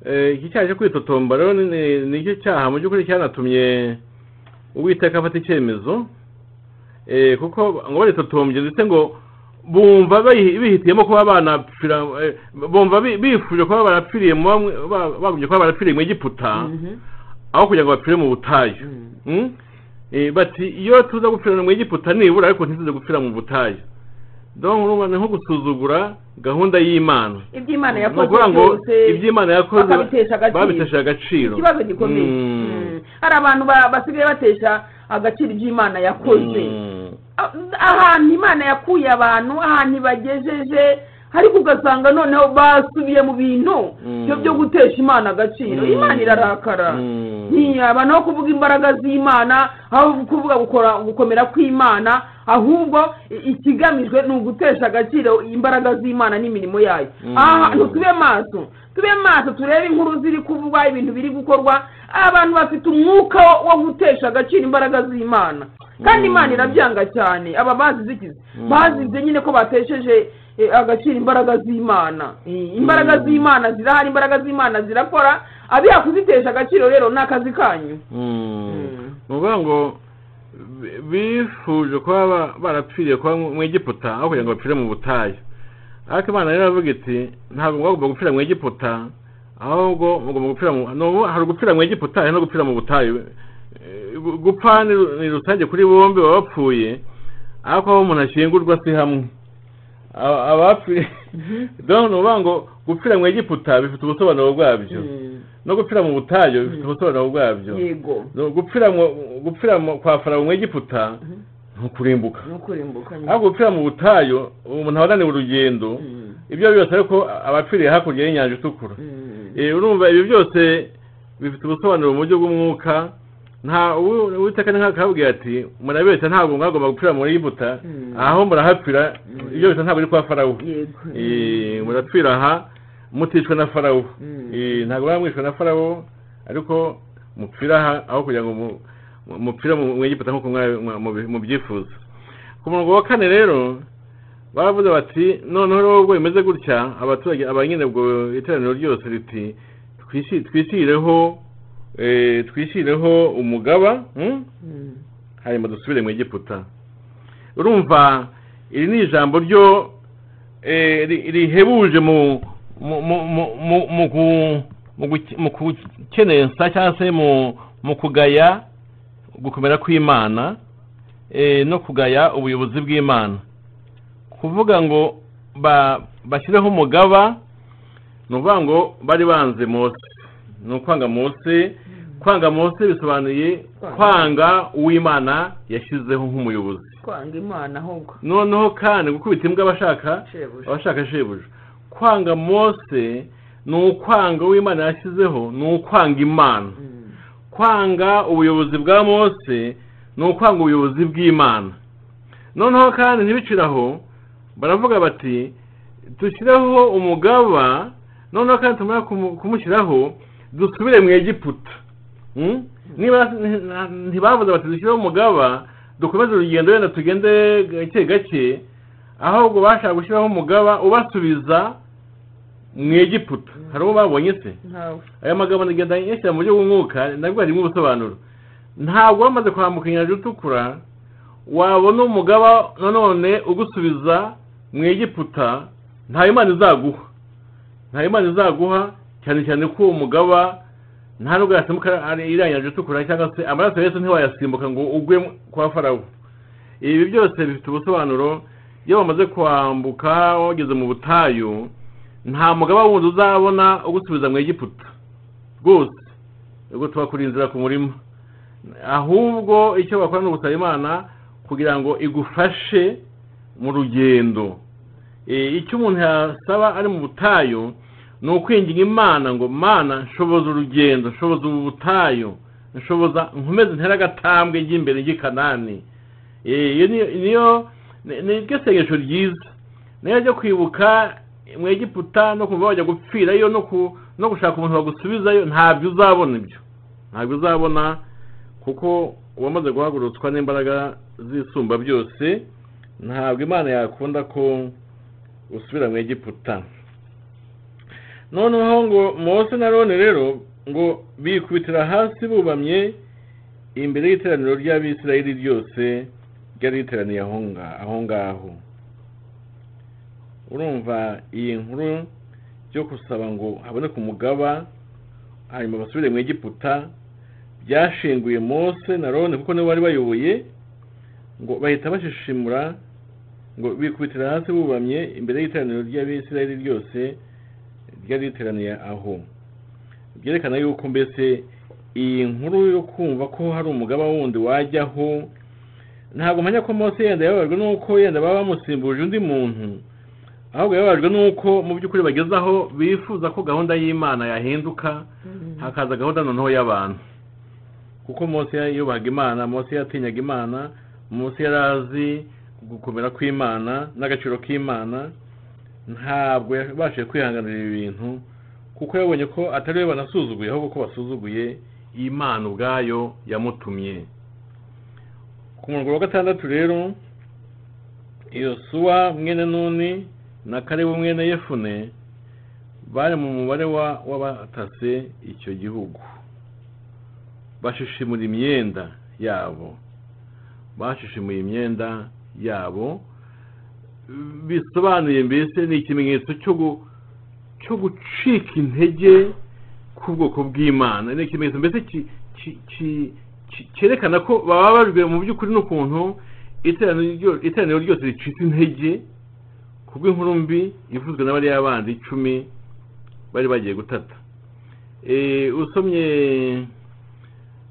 Eh, iki cyaha cyo kwitotomba rero ni- ni- ni icyo cyaha mu by'ukuri cyanatumye uwiteka afata icyemezo Eh, kuko ngo baritotombye ndetse ngo bumva bayi- bihitiyemo kuba banapfira eh, bumva bi- bifuje kuba barapfiriye mu bamwe ba- bagumye kuba barapfiriye mu egiputa Mhm. aho kugira ngo bapfire mu butayu Mm. Mm? Eh, bati iyo tuza gupfirana mu egiputa nibura ariko ntituze gupfira mu butayu donc urumva ni nko gusuzugura gahunda y'imana ibyo imana ni yakoze ukuvuga ngo byose ibyo imana yakoze bakabitesha agaciro. babitesha agaciro ikibazo gikomeye Mm. Mm. hari abantu ba- basigaye batesha agaciro ibyo imana yakoze Mm. Ah, ahantu imana yakuye abantu ahantu ibagejeje ariko ugasanga noneho basubiye mu bintu Mm. byo byo gutesha imana agaciro Mm. imana irarakara Mm. ntiyaba no kuvuga imbaraga z'imana aho kuvuga gukora gukomera kw'imana ahubwo i- ikigamijwe ni ugutesha agaciro imbaraga z'imana n'imirimo yayo Mm. aha hantu tube maso tube maso turebe inkuru ziri kuvugwa ibintu biri gukorwa abantu bafite umwuka wo- wo gutesha agaciro imbaraga z'imana kandi Mm. imana irabyanga cyane aba bazize iki Mm. bazize nyine ko batesheje eh, agaciro imbaraga z'imana Eh, imbaraga Mm. z'imana zirahari imbaraga z'imana zirakora abiha kuzitesha agaciro rero ni akazi kanyu Mm. ni ukuvuga ngo bi- bifuje kuba ba- barapfiriye kuba mu mu egiputa aho kugira ngo bapfire mu butayu ariko imana rero iravuga iti ntabwo mwagomba gupfira mu egiputa ahubwo mugomba gupfira mu ni ubu- hari gupfira mu egiputa hari no gupfira mu butayu Eh, gu- gupfa ni ru- ni rusange kuri bombi baba bapfuye ariko aho umuntu ashyingurwa si hamwe Aba- abapfuye donc ni ukuvuga ngo gupfira mu egiputa bifite ubusobanuro bwabyo no gupfira mu butayu bifite ubusobanuro bwabyo yego No, gupfira mu- gupfira mu- kwa farawo mu egiputa ni ukurimbuka ni ukurimbuka nyine. ariko gupfira mu butayu umuntu aba ananiwe urugendo Mm. ibyo byose ariko abapfiriye hakurya y'inyanja itukura Mm. Eh, urumva ibyo byose bifite ubusobanuro mu buryo bw'umwuka nta uwi- uwiteka ni nk'akababwira ati murabeshya ntabwo mwagomba gupfira mu egiputa Mm. aho murahapfira Mm. ibyo byose ntabwo ari kwa farawo yego Eh, murapfira aha muticwa na farawo Mm. Eh, ntabwo mwamwishwe na farawo ariko mupfira aha aho kugira ngo mu- mu- mupfira mu mu egiputa nk'uko mwa- mwa- mubi- mubyifuza ku murongo wa kane rero baravuze bati noneho rero ubwo bimeze gutya abaturage aba nyine ubwo iteraniro ryose riti "Twisi- twisireho eh, twisireho umugaba mm? Mm. hanyuma dusubire mu egiputa urumva iri ni ijambo ryo eh, ri- rihebuje mu mu- mu- mu- mu- mu gu- mu guke- mu gukenensa cyangwa se mu mu kugaya gukomera kw'imana eh, no kugaya ubuyobozi bw'imana kuvuga ngo ba- bashyireho umugaba ni ukuvuga ngo bari banze mose ni ukwanga mose kwanga mose bisobanuye kwanga uw'imana yashyizeho nk'umuyobozi kwanga imana ahubwo noneho kandi gukubita imbwa abashaka shebuja abashaka shebuja kwanga mose ni ukwanga uw'imana yashyizeho ni ukwanga imana Mm. kwanga ubuyobozi bwa mose ni ukwanga ubuyobozi bw'imana noneho kandi ntibiciraho baravuga bati dushyireho umugaba noneho kandi tumara kumu- kumushyiraho dusubire mu egiputa Mm? niba nti- ntibavuze bati dushyireho umugaba dukomeze urugendo wenda tugende gake gake ahubwo bashaka gushyiraho umugaba ubasubiza mu egiputa hari uwo babonye se ntawe aya magambo ndagenda yashyira mu buryo bw'umwuka nabwo harimo ubusobanuro ntabwo wamaze kwambuka inyanja itukura wabona umugaba nanone ugusubiza mu egiputa nta imana izaguha nta imana izaguha cyane cyane ko uwo mugaba nta nubwo yasimbuka ari- iriya nyanja itukura cyangwa se amaraso ya yesu ntiwayasimbuka ngo ugwe kwa farawo ibi byose bifite ubusobanuro iyo bamaze kwambuka wageze mu butayu nta mugaba wundi uzabona ugusubiza mu egiputa rwose ubwo tuba kuri inzira ku murima ahubwo icyo bakora ni ugusaba imana kugira ngo igufashe mu rugendo Eh, icyo umuntu yasaba ari mu butayu ni ukwinginga imana ngo mana nshoboza urugendo nshoboza ubu butayu nshoboza nkomeze ntere agatambwe njye imbere njye i kanani Eh, iyo niyo- niyo ni- ni ryo sengesho ryiza nayo ryo kwibuka mu egiputa no kuva wajya gupfirayo no ku no gushaka umuntu wagusubizayo ntabyo uzabona ibyo ntabwo uzabona kuko uwamaze guhagurutswa n'imbaraga z'isumba byose ntabwo imana yakunda ko usubira mu egiputa noneho ngo mose na none rero ngo bikubitira hasi bubamye imbere y'iteraniro ry'abisirayeli ryose ryari riteraniye aho nga- aho ngaho urumva iyi nkuru yo gusaba ngo haboneke umugaba hanyuma basubire mu egiputa byashinguye mose na none kuko nibo bari bayoboye ngo bahita bashishimura ngo bikubitira hasi bubamye imbere y'iteraniro ry'abisirayeli ryose ryari riteraniye aho byerekana yuko mbese iyi nkuru yo kumva ko hari umugaba wundi wajyaho ntabwo mpamya ko mose yenda yababajwe n'uko yenda baba bamusimbuje undi muntu ahubwo yababajwe n'uko mu by'ukuri bageze aho bifuza ko gahunda y'imana yahinduka hakaza gahunda noneho y'abantu kuko mose yubahaga imana mose yatinyaga imana mose yari azi gukomera kw'imana n'agaciro k'imana ntabwo yabashije kwihanganira ibi bintu kuko yabonye ko atari we banasuzuguye ahubwo ko basuzuguye imana ubwayo yamutumye ku murongo wa gatandatu rero yosuwa mwene nuni na karebu mwene yefune bari mu mubare wa- w'abatase icyo gihugu bashishimura imyenda yabo bashishimuye imyenda yabo bisobanuye mbese ni ikimenyetso cyo gu- cyo gucika intege k'ubwoko bw'imana ni ikimenyetso mbese ki- ki- ki- ki- cyerekana ko bababajwe mu by'ukuri n'ukuntu iteraniro ryo- iteraniro ryose ricika intege kubw'inkuru mbi ivuzwe na bariya bandi icumi bari bagiye gutata Eh, usomye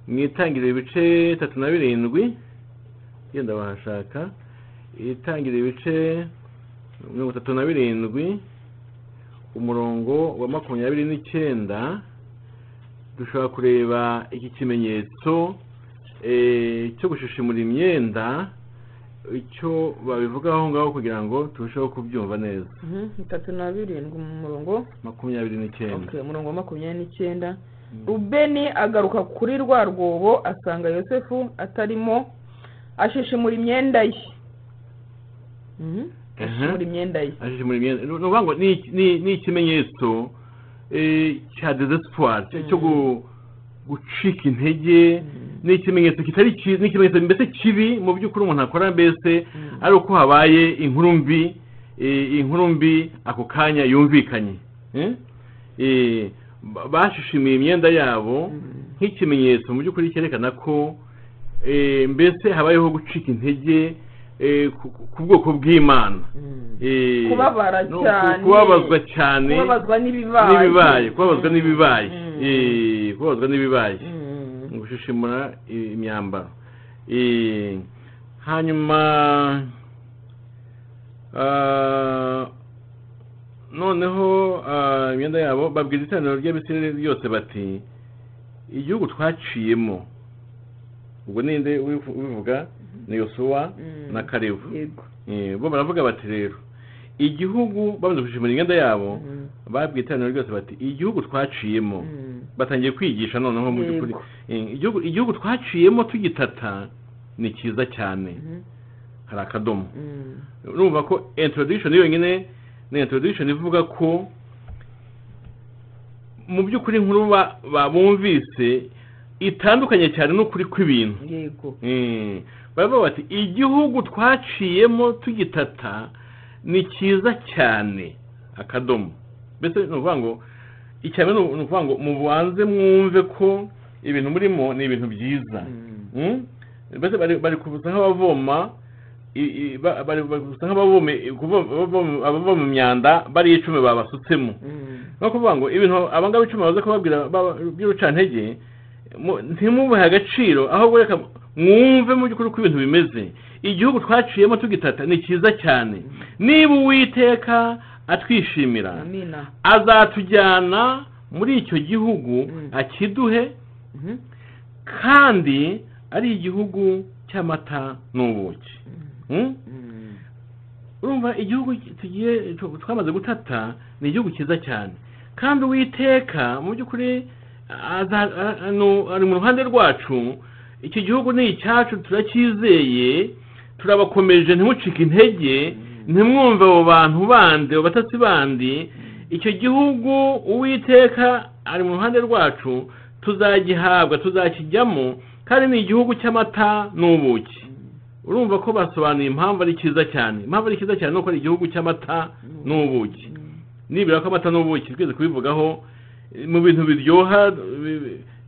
mu itangiriro ibice bitatu na birindwi genda wahashaka itangiriro ibice mirongo itatu na birindwi umurongo wa makumyabiri n'icyenda dushobora kureba iki kimenyetso eh, cyo gushishimura imyenda icyo babivugaho aho ngaho kugira ngo turusheho kubyumva neza itatu na birindwi mu murongo makumyabiri n'icyenda Okay, umurongo wa makumyabiri n'icyenda rubeni agaruka kuri rwa rwobo asanga yosefu atarimo ashishimura imyenda ye Mhm, ashishimura imyenda ye ashishimura imyenda ni ukuvuga ngo ni iki- ni- ni ikimenyetso eh, cya desespoir cyo gu- gucika intege ni ikimenyetso kitari cyiza ni ikimenyetso mbese kibi mu by'ukuri umuntu akora mbese ari uko habaye inkuru mbi eh, inkuru mbi ako kanya yumvikanye Eh? Eh, ba- bashishimiye imyenda yabo nk'ikimenyetso mu by'ukuri cyerekana ko eh, mbese habayeho gucika intege eh, ku ku- ku bwoko bw'imana Eh, kubabara no, ku- cyane kubabazwa cyane kubabazwa n'ibibaye n'ibibaye kubabazwa n'ibibaye Mm. Eh, kubabazwa n'ibibaye Mhm. mu gushishimura i- imyambaro Eh, hanyuma ah, noneho ah, imyenda yabo babwira iteraniro ry'abisirayeli ryose bati igihugu twaciyemo ubwo ninde ubivu- ubivuga ni yosuwa Mm. na karebu yego Eh, bo baravuga bati rero igihugu bamaze gushimira imyenda yabo Mhm. babwiye iteraniro ryose bati igihugu twaciyemo Mhm. batangiye kwigisha noneho mu by'ukuri Yego. Eh, igihugu igihugu twaciyemo tugitata ni cyiza cyane Mhm. hari akadomo Mhm. urumva ko introduction yonyine ni introduction ivuga ko mu by'ukuri inkuru ba- ba- bumvise itandukanye cyane n'ukuri kw'ibintu yego Mm. baravuga bati igihugu twaciyemo tugitata ni cyiza cyane akadomo mbese ni ukuvuga ngo icyane ni ukuvuga ngo mubanze mwumve ko ibintu murimo ni ibintu byiza Mhm. Mm? mbese bari bari kubusa nk'abavoma i- i- ba- bari bari kubusa nk'abavoma kuvo- abavoma- abavoma imyanda bari icumi babasutsemo Mhm. no kuvuga ngo ibintu abangaba icumi baza kubabwira ba- by'urucantege mu- ntimubuhe agaciro ahubwo reka mwumve mu by'ukuri uko ibintu bimeze igihugu twaciyemo tugitata ni cyiza cyane niba uwiteka atwishimira amina azatujyana muri icyo gihugu Mm. akiduhe Mhm. kandi ari igihugu cy'amata n'ubuki Mm? Mhm. urumva igihugu tugiye twamaze gutata ni igihugu cyiza cyane kandi uwiteka mu by'ukuri aza- a- ano- ari mu ruhande rwacu iki gihugu ni icyacu turacyizeye turabakomeje ntimucike intege ntimwumve abo bantu bandi abo batasi bandi icyo gihugu uwiteka ari mu ruhande rwacu tuzagihabwa tuzakijyamo kandi ni igihugu cy'amata n'ubuki urumva ko basobanuye impamvu ari cyiza cyane impamvu ari cyiza cyane ni uko ari igihugu cy'amata n'ubuki nibura ko amata n'ubuki twese kubivugaho mu bintu biryoha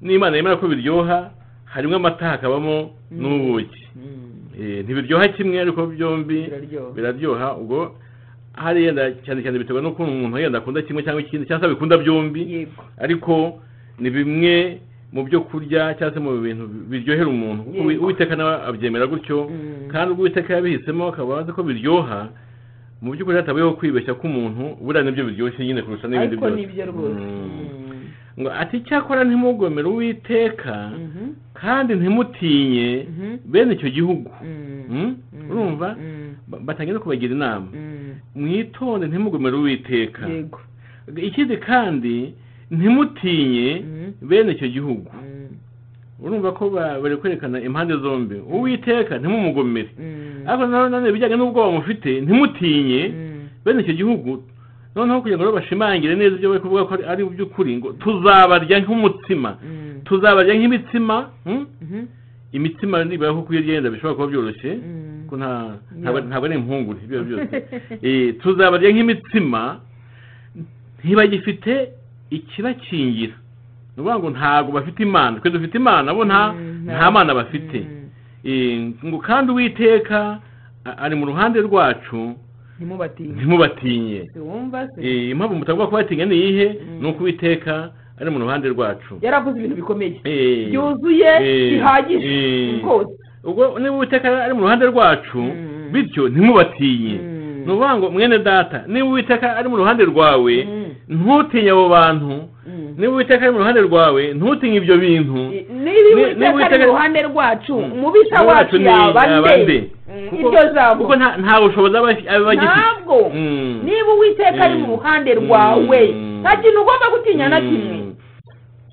n'imana yemera ko biryoha harimo amata hakabamo n'ubuki ntibiryoha kimwe ariko byombi biraryoha ubwo hariya cyane cyane bitewe n'ukuntu umuntu yenda akunda kimwe cyangwa ikindi cyangwa se bikunda byombi ariko ni bimwe mu byo kurya cyangwa se mu bintu biryohera umuntu kuko uwiteka nawe abyemera gutyo kandi ubwo uwiteka yabihisemo akaba azi ko biryoha mu by'ukuri hatabayeho kwibeshya k'umuntu buriya nibyo biryoshye nyine kurusha n'ibindi byose ngo ati cyakora ntimugomere uwiteka kandi ntimutinye bene icyo gihugu urumva batangiye no kubagira inama mwitonde ntimugomere uwiteka ikindi kandi ntimutinye bene icyo gihugu urumva ko bari kwerekana impande zombi uwiteka ntimumugomere ariko nanone ibijyanye n'ubwoba mufite ntimutinye bene icyo gihugu noneho kugira ngo bashimangire neza ibyo bari kuvuga ko ari by'ukuri ngo tuzabarya nk'umutima tuzabarya nk'imitsima imitsima nibura ko kuyigenda bishobora kuba byoroshye ntabwo ari impungure ibyo byose tuzabarya nk'imitsima ntibagifite ikibakingira ni ukuvuga ngo ntabwo bafite imana twe dufite imana bo nta mana bafite ngo kandi uwiteka ari mu ruhande rwacu ntimubatinye impamvu mutagomba kubatinya ni iyihe ni uko uwiteka ari mu ruhande rwacu yaravuze ibintu bikomeye byuzuye bihagije rwose ubwo niba uwiteka ari mu ruhande rwacu bityo ntimubatinye ni ukuvuga ngo mwene data niba uwiteka ari mu ruhande rwawe ntutinye abo bantu niba uwiteka ari mu ruhande rwawe ntutinye ibyo bintu niba uwiteka ari mu ruhande rwacu umubisha wacu yaba nde iryo jambo kuko nta bushobozi aba agifite ntabwo niba uwiteka ari mu ruhande rwawe nta kintu ugomba gutinya na kimwe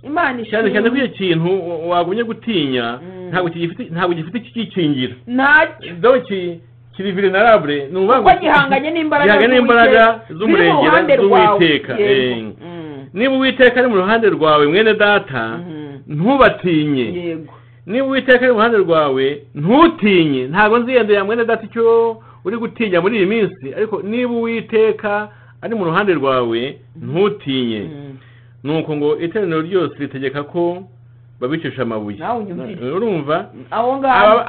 imana cyane cyane ko icyo kintu wagumye gutinya ntabwo gifite ikikingira ntacyo kiri virinarabure ni ukuvuga ngo gihanganye n'imbaraga z'umurengera z'uwiteka niba uwiteka ari mu ruhande rwawe mwene data ntubatinye niba uwiteka ari mu ruhande rwawe ntutinye ntabwo nziyendera mwene data icyo uri gutinya muri iyi minsi ariko niba uwiteka ari mu ruhande rwawe ntutinye ni uko ngo iteraniro ryose ritegeka ko babicisha amabuye urumva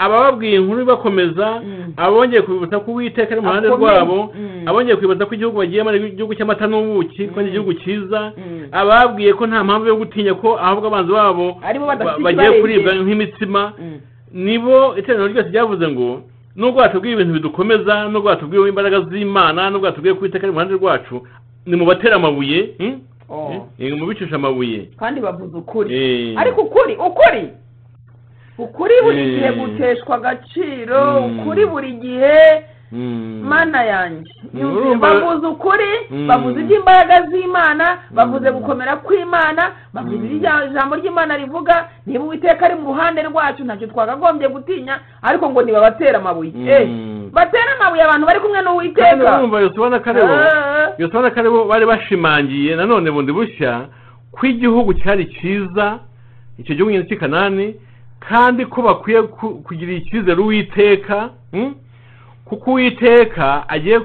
abababwiye inkuru bakomeza abongeye kwibutsa ko uwiteka ari mu ruhande rwabo abongeye kwibutsa ko igihugu bagiyemo ari igihugu cy'amata n'ubuki ko ari igihugu cyiza ababwiye ko nta mpamvu yo gutinya ko ahubwo abanzi babo bagiye kuribwa nk'imitsima nibo iteraniro ryose ryavuze ngo nubwo batubwiye ibintu bidukomeza nubwo batubwiye imbaraga z'imana nubwo batubwiye ko uwiteka ari mu ruhande rwacu ni mu batera amabuye mubicisha amabuye kandi bavuze ukuri ariko ukuri ukuri ukuri buri gihe guteshwa agaciro ukuri buri gihe mana yanjye bavuze ukuri bavuze iby'imbaraga z'imana bavuze gukomera kw'imana bavuze ijambo ry'imana rivuga niba uwiteka ari mu ruhande rwacu ntacyo twakagombye gutinya ariko ngo ntibabatera amabuye batera amabuye abantu bari kumwe n'uwiteka urumva yosubona karebo yosubona karebo bari bashimangiye nanone bundi bushya ko igihugu cyari cyiza icyo gihugu nyine cy'ikanani kandi ko bakwiye kugira icyizere uwiteka kuko uwiteka agiye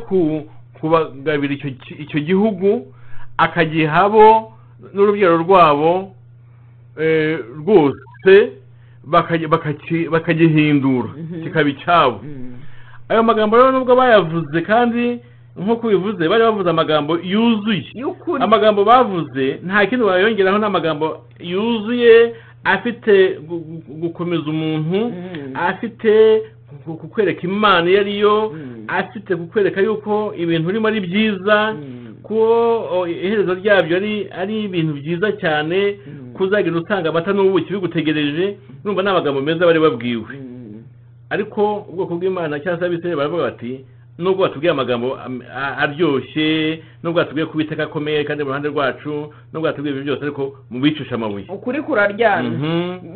kubagabira icyo gihugu akagihabo n'urubyaro rwabo rwose bakagihindura kikaba icyabo ayo magambo rero nubwo bayavuze kandi nk'uko bivuze bari bavuze amagambo yuzuye amagambo bavuze nta kindi wayongeraho n'amagambo yuzuye afite gukomeza umuntu afite kukwereka imana iyo ariyo afite kukwereka yuko ibintu urimo ari byiza ko iherezo ryabyo ari ibintu byiza cyane kuzagenda usanga amata n'ubuki bigutegereje numva ni amagambo meza bari babwiwe ariko ubwoko bw'imana cyangwa se abisirayeli baravuga bati nubwo batubwiye amagambo aryoshye nubwo batubwiye ko ubiteka akomeye kandi mu ruhande rwacu nubwo batubwiye ibyo byose ariko mu bicisha amabuye ukuri kuraryana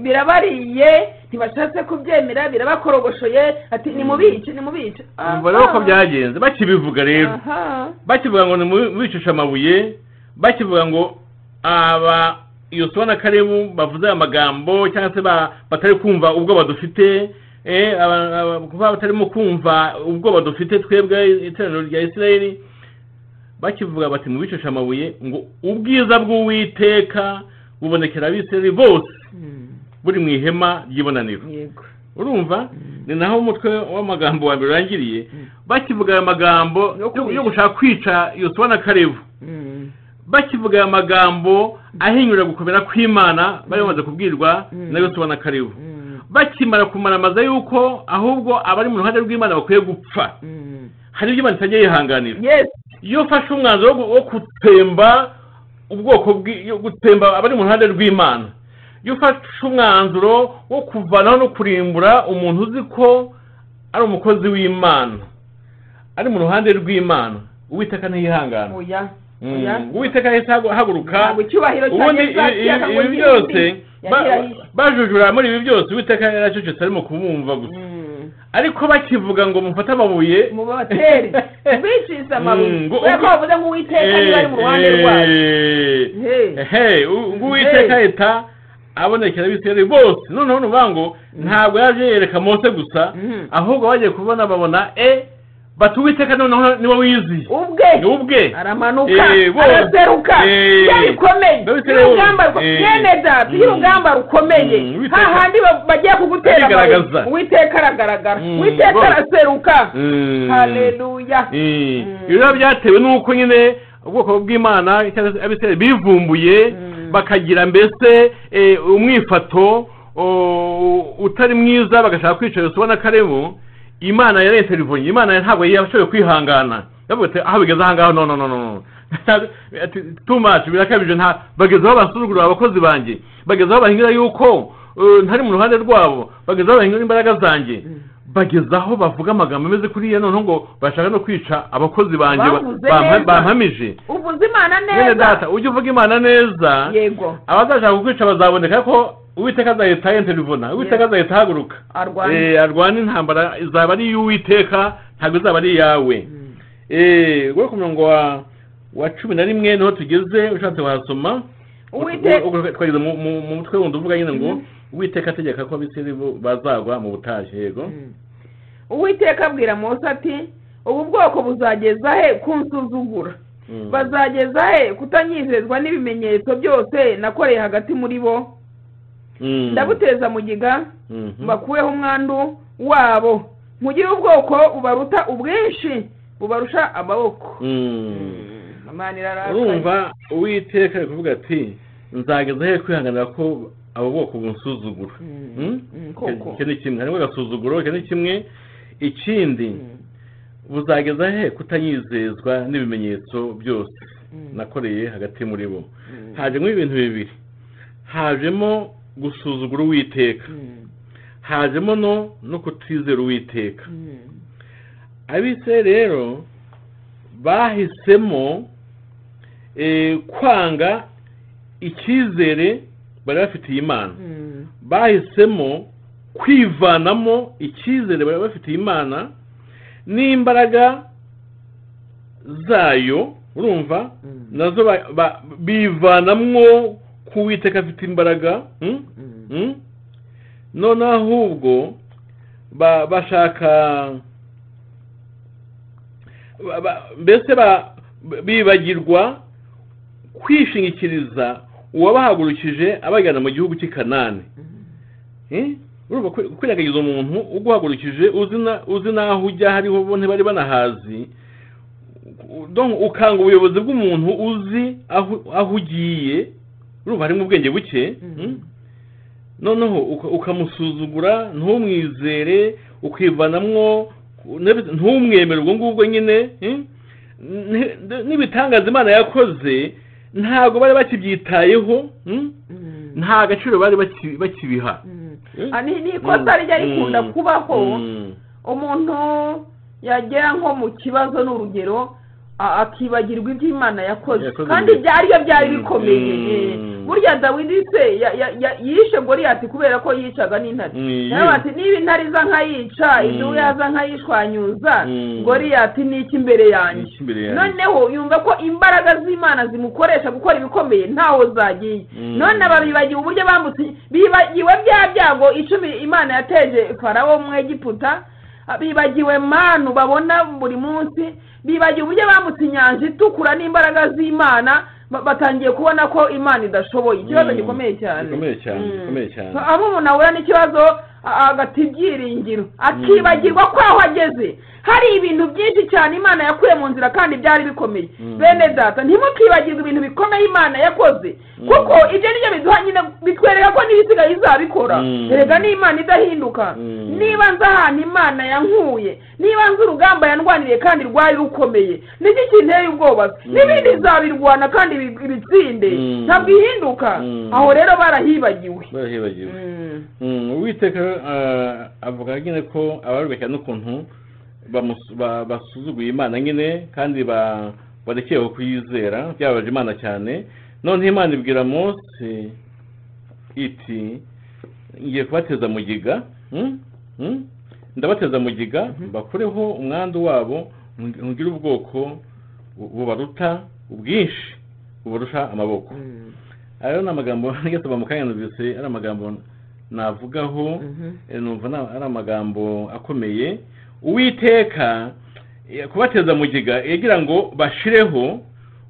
birabariye ntibashatse kubyemera birabakorogoshoye ati ni mubice ni mubice urabona ko byagenze bakibivuga rero bakivuga ngo ni mu bicisha amabuye bakivuga ngo aba iyo tubona karebu bavuze aya magambo cyangwa se ba- batari kumva ubwoba dufite eh, aba- aba- kuba batarimo kumva ubwoba dufite twebwe iteraniro rya isirayeli bakivuga bati mubicesha amabuye ngo ubwiza bw'uwiteka bubonekera abisirayeli bose Mm. buri mu ihema ry'ibonaniro yego urumva Mm. ni naho umutwe w'amagambo wa mbere urangiriye Mm. bakivuga aya magambo Yo yo- kwica. yo gushaka kwica yosibona karebu Mm. bakivuga aya magambo ahinyura gukomera kw'imana bari bamaze kubwirwa Mm. na yosibona karebu Mm. bakimara kumaramaza yuko ahubwo abari mu ruhande rw'imana bakwiye gupfa Mm. hari ibyo imana itajya yihanganira yes iyo ufashe umwanzuro wo gu- wo gutsemba ubwoko bw'i- yo gutsemba abari mu ruhande rw'imana iyo ufashe umwanzuro wo kuvanaho no kurimbura umuntu uzi ko ari umukozi w'imana ari mu ruhande rw'imana uwiteka ntiyihangana oya Mm, oya. uwiteka yahise hagu- haguruka ntabwo icyubahiro cya ubundi yesu ibi- yakiraga ngo ibi- ibi ndi byose ndi. ba- Yakiraga- bajujura muri ibi byose uwiteka yaracecetse arimo kubumva gusa Mm. ariko bakivuga ngo mufate amabuye mu babateri biciza amabuye Mm, ngo- kubera ko bavuze ngo uwiteka niba ari mu ruhande rwayo Hey. ehe uwiteka leta abonekera abisirayeli bose noneho nuvuga ngo ntabwo yaje yereka mose gusa Mhm. ahubwo bagiye kubona babona e bati uwiteka noneho niwe wizi ubwe ni ubwe aramanuka Eh, bo- araseruka Eh, iyo bikomeye babitewe iyo urugamba bo- eh, rwemeza iyo mm. urugamba rukomeye Mm, Uwiteka- hahandi ba- bagiye kugutera Arigaragaza. amabuye. uwiteka aragaragara Mm, uwiteka bo- araseruka Mm. haleluya Eh, Mm. ibyo byatewe n'uko nyine ubwoko bw'imana cyangwa se abisirayeli bivumbuye Mm. bakagira mbese eh, umwifato o- utari mwiza bagashaka kwica yosuwa na karebu imana yarenterivonye imana ntabwo yashoboye kwihangana yavuga ati aho bigeze ahangaha no no no no tumaci birakabije nta bageze aho basuzugura abakozi banjye bageze aho bahingira yuko eh, ntari mu ruhande rwabo bageze aho bahingira imbaraga zanjye bageze aho bavuga amagambo ameze kuriya noneho ngo bashaka no kwica abakozi banjye ba- Bavuze bampa- neza. bampamije uvuze imana bene neza data ujye uvuga imana neza yego abazashaka kukwica bazaboneka ko uwiteka azahita yenterivona uwiteka Yes. azahita ahaguruka arwanya Eh, arwana intambara izaba ari iy'uwiteka ntabwo izaba ari iyawe Mm. Eh, we ku murongo wa wa cumi na rimwe niho tugeze ushatse wahasoma Uwiteka- Ubwo twageze mu mu- mu mutwe wundi uvuga nyine ngo Mhm. uwiteka ategeka ko abisiri bazagwa mu butayu yego Mm. uwiteka abwira mose ati ubu bwoko buzageza he kunsuzugura Mm. bazageza he kutanyizezwa n'ibimenyetso byose nakoreye hagati muri bo Mm. ndabuteza mugiga Mhm. bakuweho umwandu wabo mugire ubwoko bubaruta ubwinshi bubarusha amaboko Mm. imana irarakaye urumva uwiteka ari kuvuga ati nzageza he kwihanganira ko abo bwoko bunsuzugura Mm. Mm? Mm, koko. icyo ni kimwe harimo agasuzuguro icyo ni kimwe ikindi buzageza he kutanyizezwa n'ibimenyetso byose nakoreye hagati muri bo hajemo ibintu bibiri hajemo gusuzugura uwiteka hajemo no no kutizera uwiteka abise rero bahisemo eh, kwanga icyizere bari bafitiye imana bahisemo kwivanamo icyizere bari bafitiye imana n'imbaraga zayo urumva nazo ba- ba- bivanamwo ku witeka afite imbaraga mm? Mm? none ahubwo ba- bashaka ba- ba- mbese ba- bibagirwa kwishingikiriza uwabahagurukije abajyana mu gihugu cy'i kanani Eh? urumva kwi- kwirengagiza umuntu uguhagurukije uzi na- uzi n'aho ujya hariho bo ntibari banahazi Donc, ukanga ubuyobozi bw'umuntu uzi aho aho ugiye urumva harimo ubwenge buke Mhm. mm? noneho uka- ukamusuzugura ntumwizere ukivanamwo nebe- ntumwemere ubwo ngubwo nyine eh? Ni- n'ibitangaza imana yakoze ntabwo bari bakibyitayeho mm? nta gaciro bari baki- bakibiha ani ni ikosa rijya rikunda Mm. kubaho Mm. umuntu yagera nko mu kibazo ni urugero a- akibagirwa ibyo imana yakoze Yakoze kandi mbere. byari byo byari bikomeye Mm. eh. burya dawidi se ya- ya- ya- yishe goriyati kubera ko yicaga n'intare Mm. nawe ati niba intare iza nkayica Mm. idubu yaza nkayishwanyuza Mm. goriyati ni iki imbere yanjye Ni iki imbere yanjye? noneho yumva ko imbaraga z'imana zimukoresha gukora ibikomeye ntaho zagiye Mm. none ababibagiwe uburyo bambutse bibagiwe bya byago icumi imana yateje farawo mu egiputa bibagiwe manu babona buri munsi bibagiwe uburyo bambutse inyanja itukura n'imbaraga z'imana ba- batangiye kubona ko imana idashoboye ikibazo Mm. gikomeye cyane Gikomeye cyane, Mm. gikomeye cyane. aho umuntu ahura n'ikibazo a- agata ibyiringiro akibagirwa ko aho ageze hari ibintu byinshi cyane imana yakuye mu nzira kandi byari bikomeye Mm. bene data ntimukibagirwe ibintu bikomeye imana yakoze Mm. kuko ibyo nibyo biduha nyine bitwereka ko n'ibisigaye izabikora Mm. erega ni imana idahinduka Mm. niba nzi ahantu imana yankuye niba nzi urugamba yandwaniriye kandi rwari rukomeye niki kinteye ubwoba Mm. n'ibindi izabirwana kandi ibi- ibitsinde Mm. ntabwo ihinduka Mm. aho rero barahibagiwe barahibagiwe Mm. Mm, uwiteka ah, avuga nyine ko abarubeka n'ukuntu bamus- ba- basuzuguye imana nyine kandi ba- barekeyeho kuyizera byababaje imana cyane none imana ibwira mose iti ngiye kubateza mugiga mm, mm, ndabateza mugiga mbakureho umwandu wabo ng- ngire ubwoko bu- bubaruta ubwinshi bubarusha amaboko Mm. ayo ni amagambo yasaba mu kanya numvise ari amagambo navugaho Mhm. eh, numva na- ari amagambo akomeye uwiteka eh, kubateza mugiga yagira ngo bashireho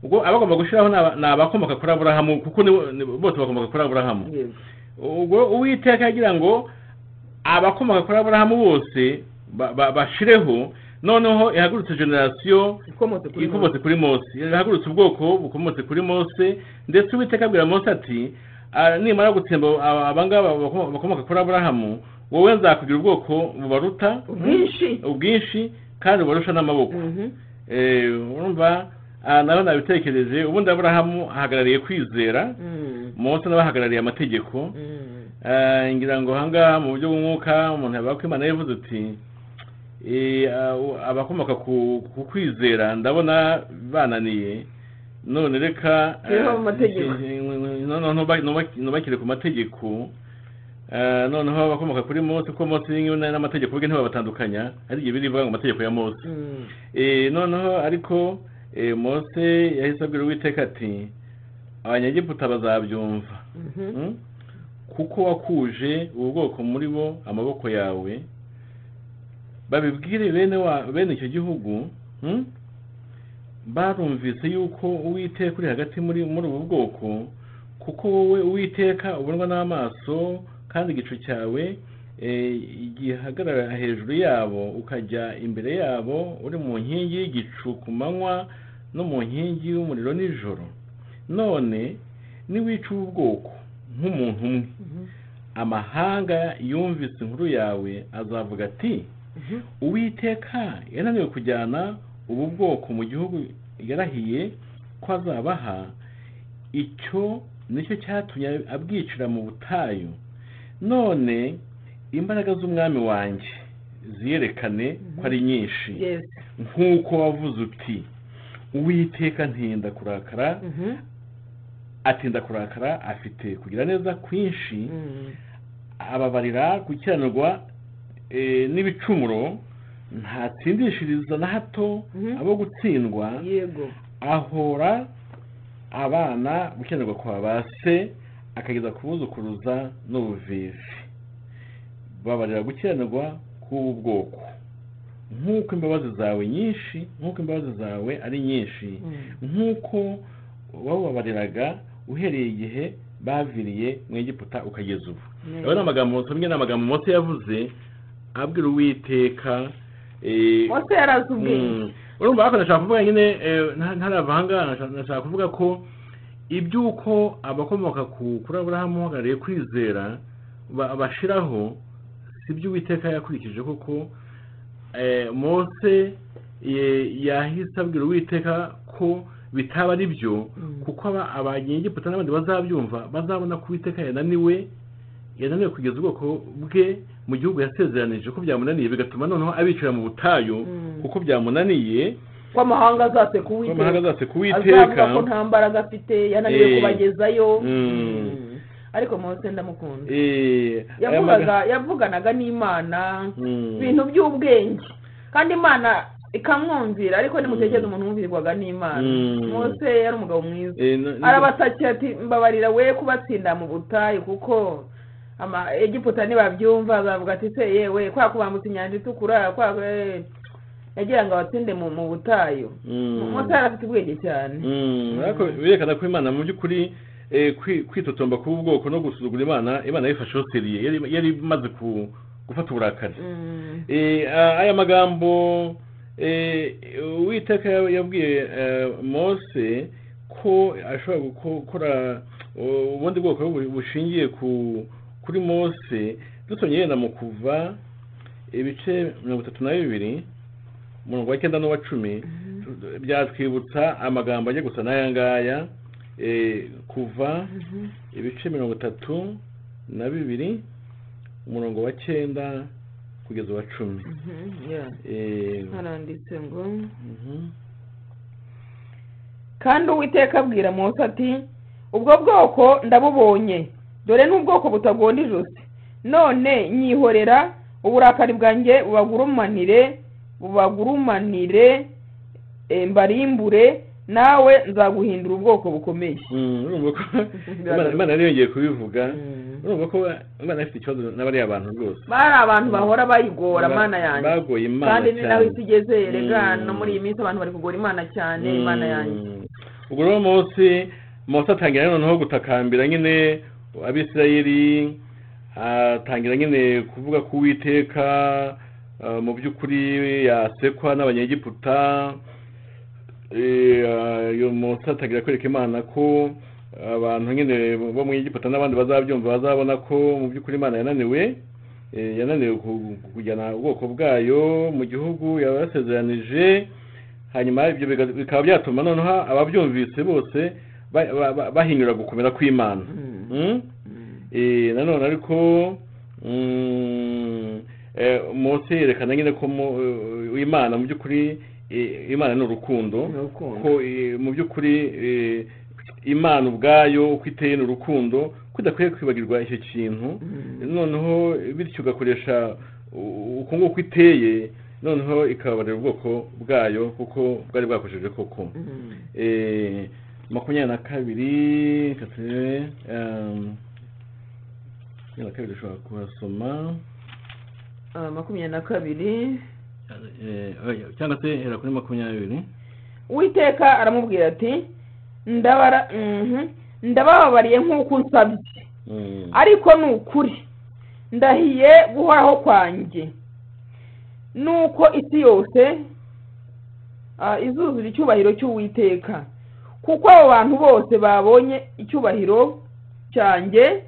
ubwo abagomba gushyiraho ni aba- ni abakomoka kuri aburahamu kuko nibo- nibo- bose bakomoka kuri aburahamu Yego. ubwo uwiteka yagira ngo abakomoka kuri aburahamu bose ba- ba- bashireho noneho ihagurutse generasiyo ikomotse kuri ikomotse kuri mose yahagurutse ubwoko bukomotse kuri mose ndetse uwiteka abwira mose ati "Ah, nimara gutsemba aba- abangaba bako- bakomoka kuri aburahamu wowe nzakugira ubwoko bubaruta ubwinshi ubwinshi kandi bubarusha n'amaboko Mhm. Eh, urumva ah, nawe nabitekereje ubundi aburahamu ahagarariye kwizera Mm. mose nawe ahagarariye amategeko Mm. Eh, ngira ngo ahangaha mu buryo bw'umwuka umuntu yavuga ko imana yavuze uti eh, abo- abakomoka ku ku kwizera ndabona bananiye none reka eh, Rero amategeko. nge- nge- nge- noneho nuba- nuba- nubakire ku mategeko eh, noneho abakomoka kuri mose kuko mose nyine n'amategeko ubwe ntibabatandukanya hari igihe birivuga ngo amategeko ya mose Mm. Eh, noneho ariko eh, mose yahise abwira uwiteka ati abanyagiputa bazabyumva Mhm. Mm? kuko wakuje ubu bwoko muri bo amaboko yawe babibwire bene wa bene icyo gihugu mm? barumvise yuko uwiteka uri hagati muri muri ubu bwoko kuko wowe uwiteka ubonwa n'amaso kandi igicu cyawe eh, gihagarara hejuru yabo ukajya imbere yabo uri mu nkingi y'igicu ku manywa no mu nkingi y'umuriro nijoro none niwica ubu bwoko nk'umuntu umwe Mhm. amahanga yumvise inkuru yawe azavuga ati Mhm. uwiteka yananiwe kujyana ubu bwoko mu gihugu yarahiye ko azabaha icyo nicyo cyatumye abwicira mu butayu none imbaraga z'umwami wanjye ziyerekane ko ari nyinshi Yes. nk'uko wavuze uti uwiteka ntinda kurakara Mhm. atinda kurakara afite kugira neza kwinshi Mm. ababarira gukiranirwa eh, n'ibicumuro ntatsindishiriza na hato Mhm. abo gutsindwa yego ahora abana gukiranirwa kwa ba se akageza kubuzukuruza n'ubuvivi babarira gukiranirwa k'ubu bwoko nk'uko imbabazi zawe nyinshi nk'uko imbabazi zawe ari nyinshi Mm. nk'uko wababariraga uhereye igihe baviriye mu egiputa ukageza ubu Neza. aba ni amagambo tumwe n'amagambo mose yavuze abwira uwiteka eh, mose yarazi ubwenge Mm. urumva ariko nashaka kuvuga nyine eh, nta- ntaravanga nashaka- nashaka kuvuga ko iby'uko abakomoka ku kuri aburahamu uhagarariye kwizera ba- bashiraho si byo uwiteka yakurikije kuko eh, mose ye- yahise abwira uwiteka ko bitaba ari byo Mm. kuko aba- abanyegiputa n'abandi bazabyumva bazabona ko uwiteka yananiwe yananiwe kugeza ubwoko bwe mu gihugu yasezeranije ko byamunaniye bigatuma noneho abicira mu butayu Mm. kuko byamunaniye ko amahanga azase kuwiteka amahanga azase kuwiteka azavuga ko nta mbaraga afite yananiwe Eh. kubagezayo Mm. ariko mose ndamukunda Eh, aya yavugaga maga- yavuganaga n'imana Mm. ibintu by'ubwenge kandi imana ikamwumvira ariko nimutekereze umuntu wumvirwaga n'imana Mm. mose yari umugabo mwiza Eh, no- no- arabasakira ati mbabarira we kubatsinda mu butayu kuko ama- egiputa nibabyumva azavuga ati se yewe kwa kubambutsa inyanja itukura kwa eh." yagira ngo abatsinde mu mu butayu Mm. mose yari afite ubwenge cyane Mm, ariko birerekana ko imana mu by'ukuri eh, kwi- kwitotomba k'ubwoko no gusuzugura imana imana yifasheho seriye Yari- yari imaze ku- gufata uburakari Mm. Eh, a- aya magambo eh, uwiteka ya- yabwiye eh, mose ko ashobora gukora uh, ubundi bwoko bu- bushingiye ku kuri mose dusomye yenda mu kuva ibice mirongo itatu na bibiri umurongo wa cyenda n'uwa cumi byatwibutsa amagambo ajya gusa n'aya ngaya eh, kuva ibice mirongo itatu na bibiri umurongo wa cyenda kugeza uwa cumi Mhm, yeah. Eh, haranditse ngo mhm. kandi uwiteka abwira mose ati ubwo bwoko ndabubonye dore n'ubwoko butagonda ijosi none nyihorera uburakari bwanjye bubagurumanire bubagurumanire eh, mbarimbure nawe nzaguhindura ubwoko bukomeye Mm, urumva ko Imana- imana yari yongeye kubivuga urumva ko imana ifite ikibazo n'abariya bantu rwose bari abantu bahora bayigora mana yanjye bagoye imana kandi ni naho cyane. isi igeze rega Mm. no muri iyi minsi abantu bari kugora imana cyane imana yanjye Mm. ubwo rero mose mose atangira noneho gutakambira nyine abisirayeli atangira nyine kuvuga ko uwiteka ah, mu by'ukuri yasekwa n'abanyegiputa Eh, ah, uyu mose atangira kwereka imana ko abantu nyine bo mu Egiputa n'abandi bazabyumva bazabona ko mu by'ukuri imana yananiwe eh, yananiwe ku- kujyana ubwoko bwayo mu gihugu yabasezeranije hanyuma ibyo biga- bikaba byatuma noneho ababyumvise bose ba- ba- ba- bahinyura gukomera kw'imana Mm? Eh, nanone ariko mm, eh, mose yerekana nyine ko mu- eh, imana mu by'ukuri eh, imana ni urukundo Ni urukundo. ko eh, mu by'ukuri eh, imana ubwayo uko iteye ni urukundo ko idakwiye kwibagirwa icyo kintu noneho bityo ugakoresha u- uko nguko iteye noneho ikababarira ubwoko bwayo kuko bwari bwakoresheje koko Mm. Eh, makumyabiri na kabiri reka turebe, um, makumyabiri na kabiri ushobora kuhasoma Ah, makumyabiri na kabiri Eh, oya, cyangwa se hera kuri makumyabiri uwiteka aramubwira ati ndabara mhm, ndabababariye nk'uko unsabye Mm. ariko ni ukuri ndahiye guhoraho kwanjye nuko isi yose ah, izuzura icyubahiro cy'uwiteka kuko abo bantu bose babonye icyubahiro cyanjye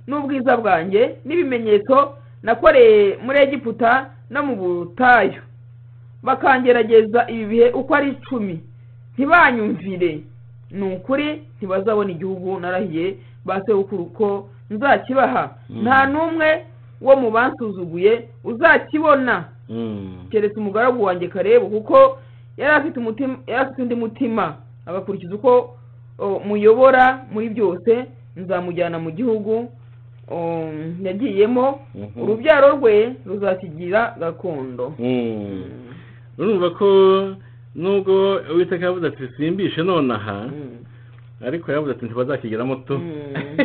n'ubwiza bwanjye n'ibimenyetso nakoreye muri egiputa no mu butayu bakangerageza ibi bihe uko ari icumi ntibanyumvire ni ukuri ntibazabona igihugu narahiye ba sekuru ko nzakibaha Mm. nta n'umwe wo mu bansuzuguye uzakibona Mm. keretse umugaragu wanjye karebu kuko yari afite umutima yari afite undi mutima agakurikiza uko o, muyobora muri byose nzamujyana mu gihugu o, yagiyemo Mhm. urubyaro rwe ruzakigira gakondo Mm. urumva ko nubwo uwiteka yavuze ati simbishe nonaha Mm. ariko yavuze ati ntibazakigeramo tu Mm.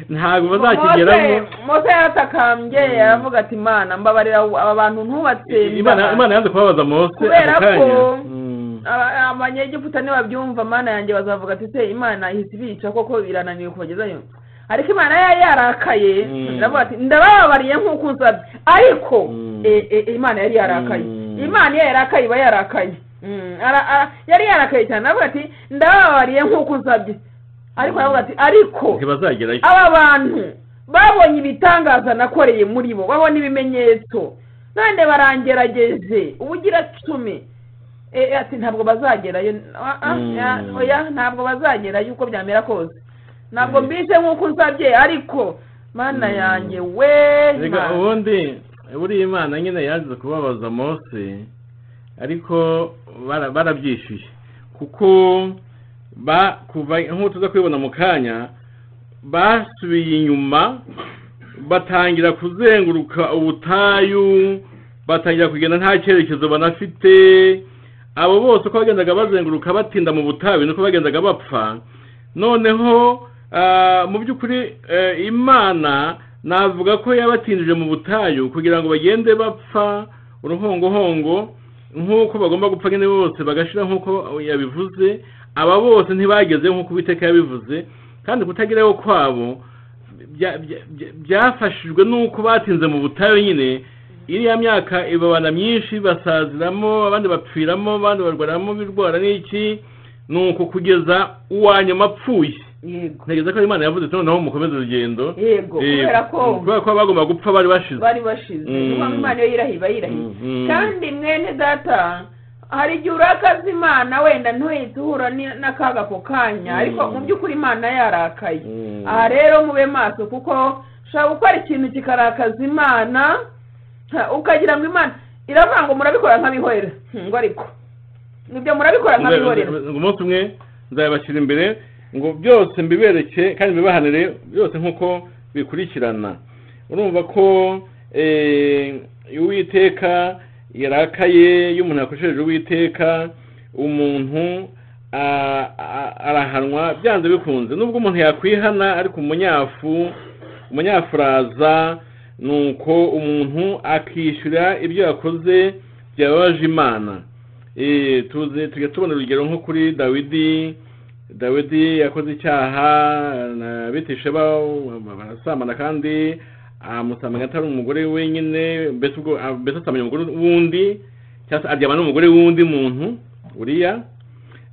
ntabwo bazakigeramo Mose- mose yaratakambye aravuga ati imana mbabarira aba bantu ntubatse imana ndaha- imana yanze kubabaza mose Kubera ako kanya ko- Mm. Aba- abanyegiputa nibabyumva mana yanjye bazavuga ati se imana ihise ibica koko irananiwe kubagezayo ariko imana yari yarakaye Mm. iravuga ati ndabababariye nk'uko unsabye ariko Mm. e, e, imana yari yarakaye Mm. imana iyo yarakaye iba yarakaye Mm, ara- ara- yari yarakaye cyane aravuga ati ndabababariye nk'uko unsabye ariko aravuga ati ariko ntibazagerayo aba bantu babonye ibitangaza nakoreye muri bo babona ibimenyetso none barangerageje ubugira cumi e, ati ntabwo bazagerayo Ah, ah, Mm. ya- oya ntabwo bazagerayo uko byamera kose ntabwo Mm. mbise nk'uko unsabye ariko mana Mm. yanjye we reka Mana. ubundi buriya imana nyine yaje kubabaza mose ariko bara- barabyishyuye kuko ba kuva nk'uko tuza kubibona mu kanya basubiye inyuma batangira kuzenguruka ubutayu batangira kugenda nta cyerekezo banafite abo bose uko bagendaga bazenguruka batinda mu butayu nuko bagendaga bapfa noneho ah, mu by'ukuri eh, imana navuga ko yabatindije mu butayu kugira ngo bagende bapfa uruhongohongo nk'uko bagomba gupfa nyine bose bagashira nk'uko yabivuze aba bose ntibageze nk'uko uwiteka yabivuze kandi kutageraho kwabo bya- bya- bya- byafashijwe n'uko batinze mu butayu nyine iriya myaka ibabana myinshi basaziramo abandi bapfiramo abandi barwaramo birwara n'iki ni uko kugeza uwa nyuma apfuye yego ntegereza ko imana yavuze ati noneho mukomeze urugendo yego Eh, kubera ko kubera ko bagomba gupfa bari bashize bari bashize Mm. niyo mpamvu imana iyo yirahiye iba yirahiye Mm, mm. kandi mwene data hari igihe urakaza imana wenda ntuhite uhura ni- n'akaga ako kanya Mm. ariko mu by'ukuri imana yarakaye Mm. aha rero mube maso kuko ushobora gukora ikintu kikarakaza imana ha, ukagira ngo imana iravuga ngo murabikora nk'abihorera ngo ariko ibyo murabikora nk'abihorera ngo umunsi umwe nzabashyira imbere ngo byose mbibereke kandi mbibahanire byose nk'uko bikurikirana urumva ko eh, uwiteka yarakaye iyo umuntu yakoresheje uwiteka umuntu a- a- arahanwa byanze bikunze nubwo umuntu yakwihana ariko umunyafu umunyafuraza ni uko umuntu akishyura ibyo yakoze byababaje imana Eh, tuze tujya tubona urugero nko kuri dawidi dawidi yakoze icyaha na bitisheba barasamana kandi amusamanya atari umugore wenyine mbese ubwo ah, mbese asamanya umugore wundi cyangwa se aryama n'umugore w'undi muntu uriya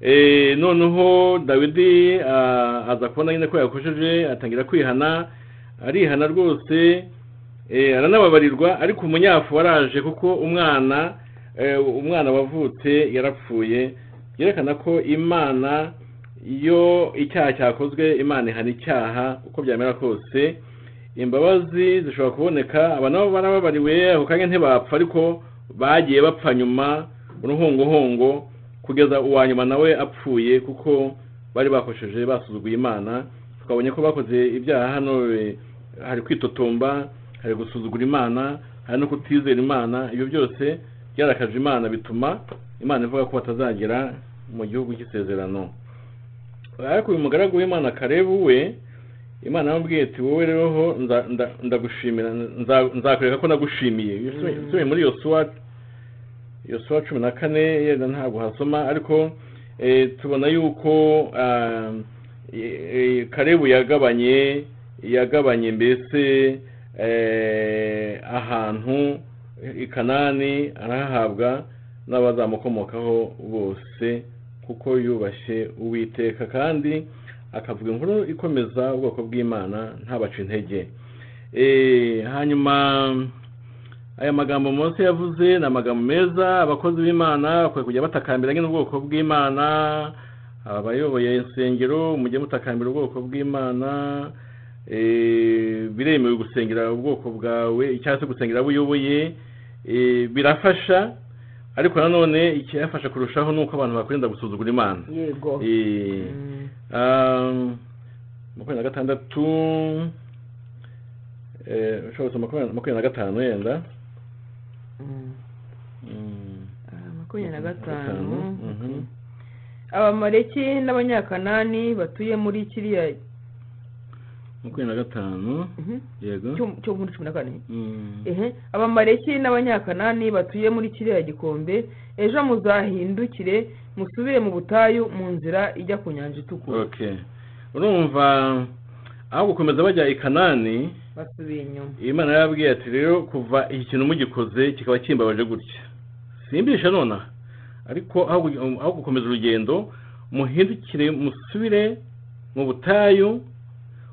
Eh, noneho dawidi ah, aza kubona nyine ko yakosheje atangira kwihana arihana rwose eh, aranababarirwa ariko umunyafu waraje kuko umwana eh, umwana wavutse yarapfuye yerekana ko imana iyo icyaha cyakozwe imana ihana icyaha uko byamera kose imbabazi zishobora kuboneka abantu baba barababariwe ako kanya ntibapfa ariko bagiye bapfa nyuma uruhongohongo kugeza uwa nyuma nawe apfuye kuko bari bakosheje basuzuguye imana twabonye ko bakoze ibyaha hano eh, hari kwitotomba hari gusuzugura imana hari no kutizera imana ibyo byose byarakaje imana bituma imana ivuga ko batazagera mu gihugu cy'isezerano ariko uyu mugaragu w'imana karebu we imana yamubwiye ati wowe rero ho nza- nda- ndagushimira nza- nzakwereka ko nagushimiye usubiye muri yosuwa yosuwa cumi na kane yenda ntabwo hasoma ariko eh, tubona yuko ah, eh, eh, karebu yagabanye yagabanye mbese eh, ahantu i kanani arahahabwa n'abazamukomokaho bose kuko yubashye uwiteka kandi akavuga inkuru ikomeza ubwoko bw'imana ntabaca intege Eh, hanyuma aya magambo Mose yavuze ni amagambo meza abakozi b'imana bakwiye kujya batakambira nyine ubwoko bw'imana abayoboye insengero mujye mutakambira ubwoko bw'imana Eh, biremewe gusengera ubwoko bwawe cyangwa se gusengera abo uyoboye Eh, birafasha ariko nanone icyafasha kurushaho ni uko abantu bakwirinda gusuzugura imana yego Eh, Mm. Um, makumyabiri na gatandatu eh, ushobora gusoma makumyabiri makumyabiri na gatanu yenda Mm. Mm. Ah, makumyabiri na Gatanu, gatanu mhm. abamaleki n'abanyakanani batuye muri kiriya makumyabiri na gatanu Mhm. yego cyo cyo muri cumi na kane Mm. ehe abamaleki n'abanyakanani batuye muri kiriya gikombe ejo muzahindukire musubire mu butayu mu nzira ijya ku nyanja itukura okay urumva aho gukomeza bajya i kanani basubiye inyuma imana yarababwiye ati rero kuva iki kintu mugikoze kikaba kimbabaje gutya simbisha nonaha ariko aho gu- aho gukomeza urugendo muhindukire musubire mu butayu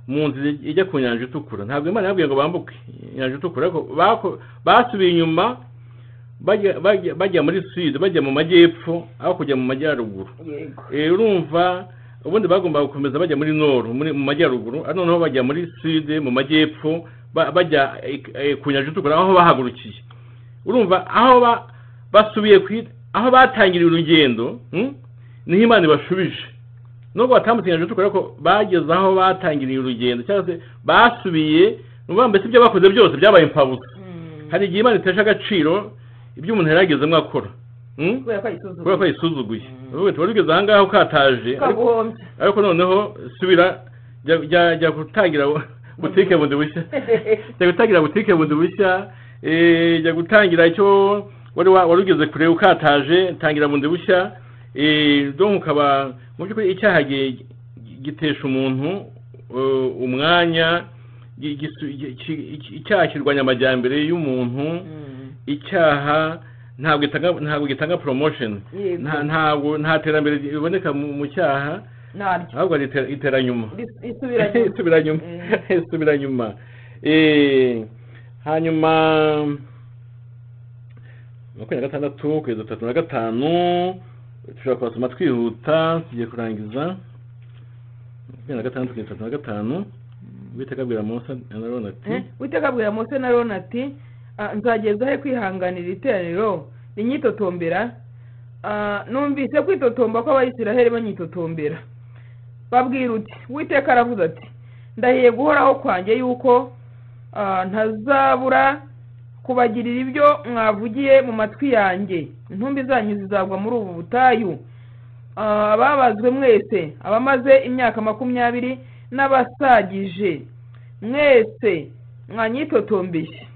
mu nzira ijya ku nyanja itukura ntabwo imana yababwiye ngo bambuke inyanja itukura ariko bako- basubiye inyuma bajya- bajya bajya muri suwede bajya mu majyepfo aho kujya mu majyaruguru yego Eh, urumva ubundi bagomba gukomeza bajya muri noru muri- mu majyaruguru ari noneho bajya muri sude mu majyepfo ba- bajya eh, eh, ku nyanja itukura aho bahagurukiye urumva aho ba- basubiye ku i- aho batangiriye urugendo mm, niho imana ibashubije nubwo batamutsindaje tukore ko bageze aho batangiriye urugendo cyangwa se basubiye nuvuga mbese ibyo bakoze byose byabaye imfabusa hari igihe imana itesha agaciro ibyo umuntu yari yagezemo akora mm? kubera ko ayisuzuguye kubera ko yisuzuguye uvuga tuba tugeze aha ngaha ukataje ariko- twaguhombye ariko noneho subira jya- jya jya gutangira butike bundi bushya jya gutangira butike bundi bushya eh, jya gutangira icyo wari wa- wari ugeze kure ukataje tangira bundi bushya eh, donc ukaba mu by'ukuri icyaha gi- gi- gitesha umuntu eh, umwanya gi- gisu- gi- ki- iki- icyaha kirwanya amajyambere y'umuntu icyaha ntabwo gitanga ntabwo gitanga promotion Yego. nta ntabwo nta terambere riboneka mu mu cyaha naryo ahubwo ari itera- iteranyuma Ris- risubiranye isubiranyuma isubiranyuma Eh, hanyuma makumyabiri na gatandatu kugeza tatu na gatanu dushobora kubasoma twihuta tugiye kurangiza makumyabiri na gatandatu kugeza tatu na gatanu uwiteka abwira mose arabona ati witeka abwira mose na rona ati "Ah, nzageza he kwihanganira iteraniro rinyitotombera Ah, numvise kwitotomba kw'abayisiraheli banyitotombera babwira uti witeka aravuze ati ndahiye guhoraho kwanjye yuko ah, ntazabura kubagirira ibyo mwavugiye mu matwi yanjye intumbi zanyu zizagwa muri ubu butayu Ah, ababazwe mwese abamaze imyaka makumyabiri n'abasagije mwese mwanyitotombeye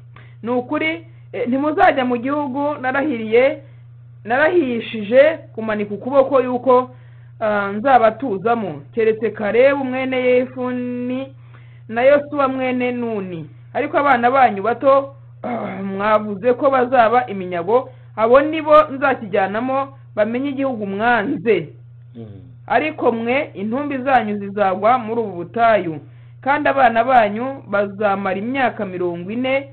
ni ukuri eh, ntimuzajya mu gihugu narahiriye narahishije kumanika ukuboko yuko ah, nzabatuzamo keretse karebu mwene yefuni na yosuwa mwene nuni ariko abana banyu bato ah, mwavuze ko bazaba iminyago abo nibo nzakijyanamo bamenye igihugu mwanze ariko mwe intumbi zanyu zizagwa muri ubu butayu kandi abana banyu bazamara imyaka mirongo ine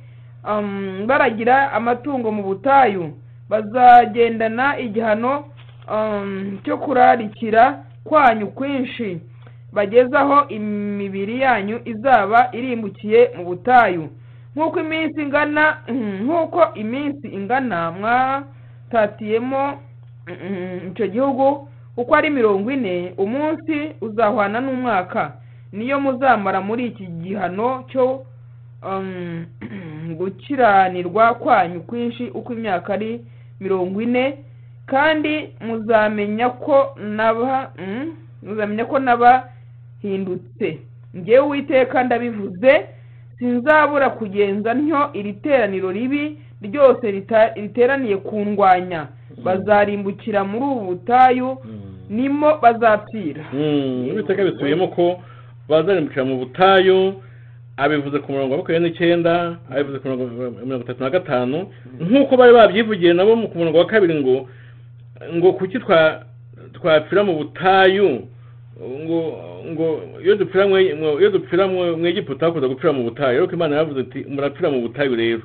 um, baragira amatungo mu butayu bazagendana igihano um, cyo kurarikira kwanyu kwinshi bagezaho imibiri yanyu izaba irimbukiye mu butayu nk'uko iminsi ingana nk'uko iminsi ingana mwatatiyemo mm, icyo gihugu uko ari mirongo ine umunsi uzahwana n'umwaka niyo muzamara muri iki gihano cyo um, gukiranirwa kwanyu kwinshi uko imyaka ari mirongo ine kandi muzamenya ko naba mm, muzamenya ko nabahindutse ngewe uwiteka ndabivuze sinzabura kugenza ntyo iri teraniro ribi ryose rita- riteraniye ku ndwanya bazarimbukira muri ubu butayu nimo bazapfira uwiteka bisubiyemo ko bazarimbukira mu butayu abivuze ku murongo wa makumyabiri n'icyenda abivuze ku murongo wa mirongo itatu na gatanu nk'uko bari babyivugiye nabo ku murongo wa kabiri ngo ngo kuki twa- twapfira mu butayu ngo ngo iyo dupfira mwe- mwe- iyo dupfira mwe- mu egiputa hakuza gupfira mu butayu ariko imana yaravuze ati murapfira mu butayu rero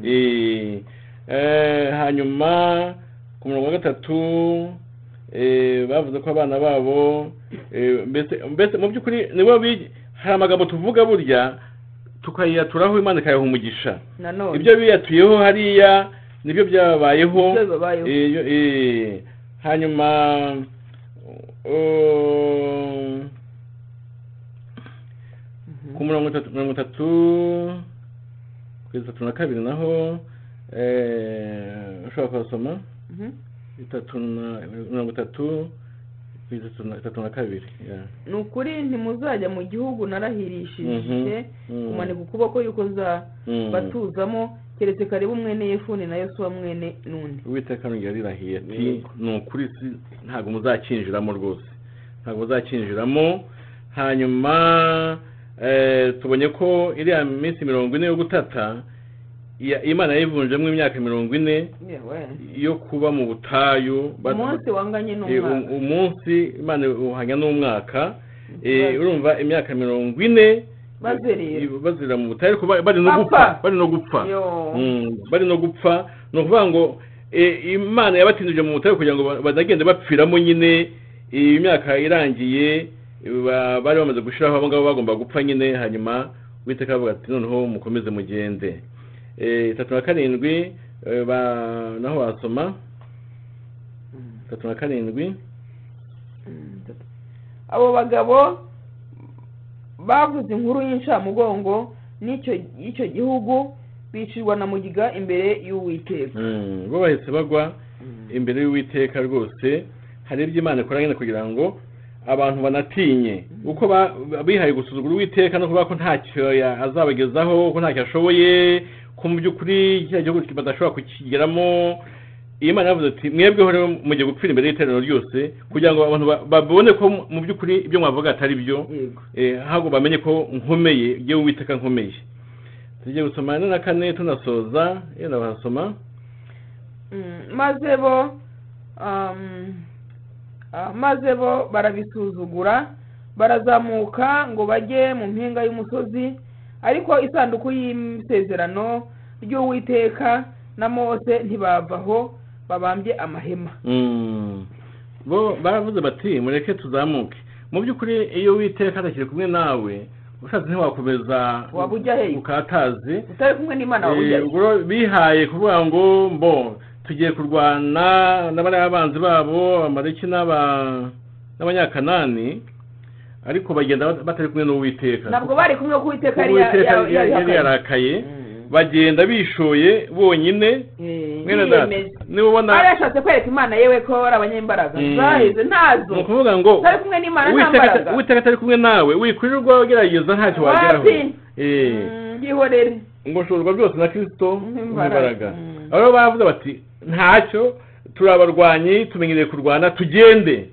Eh, eh, hanyuma ku murongo wa gatatu eh, bavuze ko abana babo eh, mbese mbese mu by'ukuri nibo bi- hari amagambo tuvuga burya tukayiyaturaho imana ikayaha umugisha nanone ibyo biyatuyeho hariya nibyo byababayeho Ibyo bibabayeho. Eh, yo- eh, hanyuma um, ku murongo itatu mirongo itatu kugeza itatu na kabiri naho eh, ushobora kuhasoma Mhm. itatu na mirongo itatu kugeza itatu na- itatu na kabiri yeah. ni ukuri ntimuzajya mu gihugu narahirishije Mhm. kumanika ukuboko yuko Mm. zabatuzamo keretse karebu mwene yefuni na yosuwa mwene nuni uwiteka arongera arirahiye ati Yego. ni ukuri si- ntabwo muzakinjiramo rwose ntabwo muzakinjiramo hanyuma eh, tubonye ko iriya minsi mirongo ine yo gutata iya- imana yayivunjemo imyaka mirongo ine yo kuba mu butayu bat- umunsi wanganye Eh, n'umwaka u- umunsi imana uhanya n'umwaka Eh, urumva imyaka mirongo ine bazerera bazira mu butayu ariko ba- bari no Bapfa. gupfa bari no gupfa Yo. Mm, bari no gupfa ni ukuvuga ngo eh, imana yabatindije mu butayu kugira ngo ba- bazagende bapfiramo nyine iyi myaka irangiye ba- bari bamaze gushyiraho abo ngabo bagomba gupfa nyine hanyuma uwiteka avuga ati noneho mukomeze mugende Eh, itatu na karindwi eh, ba- naho wasoma itatu na karindwi abo bagabo bavuze inkuru y'incamugongo n'icyo y'icyo gihugu bicirwa na mugiga imbere y'uwiteka Mm, bo bahise bagwa imbere y'uwiteka rwose hari ibyo imana ikora nyine kugira ngo abantu banatinye uko ba- bihaye gusuzugura uwiteka no kuvuga ko ntacyo ya- azabagezaho ko ntacyo ashoboye ko mu by'ukuri kiriya gihugu badashobora kukigeramo iyi mana yavuze ati mwebweho rero mugiye gupfira imbere y'iteraniro ryose kugira ngo abantu ba- babone ko mu- mu by'ukuri ibyo mwavuga atari byo yego Eh, ahubwo bamenye ko nkomeye igihe uwiteka nkomeye tugiye gusoma ane na kane tunasoza yenda barasoma Mm, maze bo um, ah, maze bo barabisuzugura barazamuka ngo bajye mu mpinga y'umusozi ariko isanduku y'isezerano ry'uwiteka na mose ntibavaho babambye amahema Mm. bo baravuze bati mureke tuzamuke mu by'ukuri iyo witeka atakiri kumwe nawe ushatse ntiwakomeza Waba ujya hehe? ukatazi utari kumwe n'imana wawe ujya Eh, he? ubwo rero bihaye kuvuga ngo mbo tugiye kurwana n'abariya abanzi babo abamaleki n'aba- n'abanyakanani ariko bagenda bat- batari kumwe n'uwiteka ntabwo bari kumwe kuko uwiteka yari ya- uwiteka ya- yari yari yarihakanye. yarakaye Mm. bagenda bishoye bonyine Eh, mwene data yiyemeje niba ubona bari yashatse kwereka imana yewe ko ari abanyembaraga Mm. zaheze ni ntazo ukuvuga ngo utari kumwe n'imana nta Uwiteka mbaraga ata- uwiteka atari kumwe nawe wikurirwa ugerageza ntacyo wageraho Wapi? Eh, Mm, yihorere ngo ushobozwa byose na kristo N'imbaraga. n'imbaraga Mm. abo rero baravuze bati ntacyo turi abarwanyi tumenyereye kurwana tugende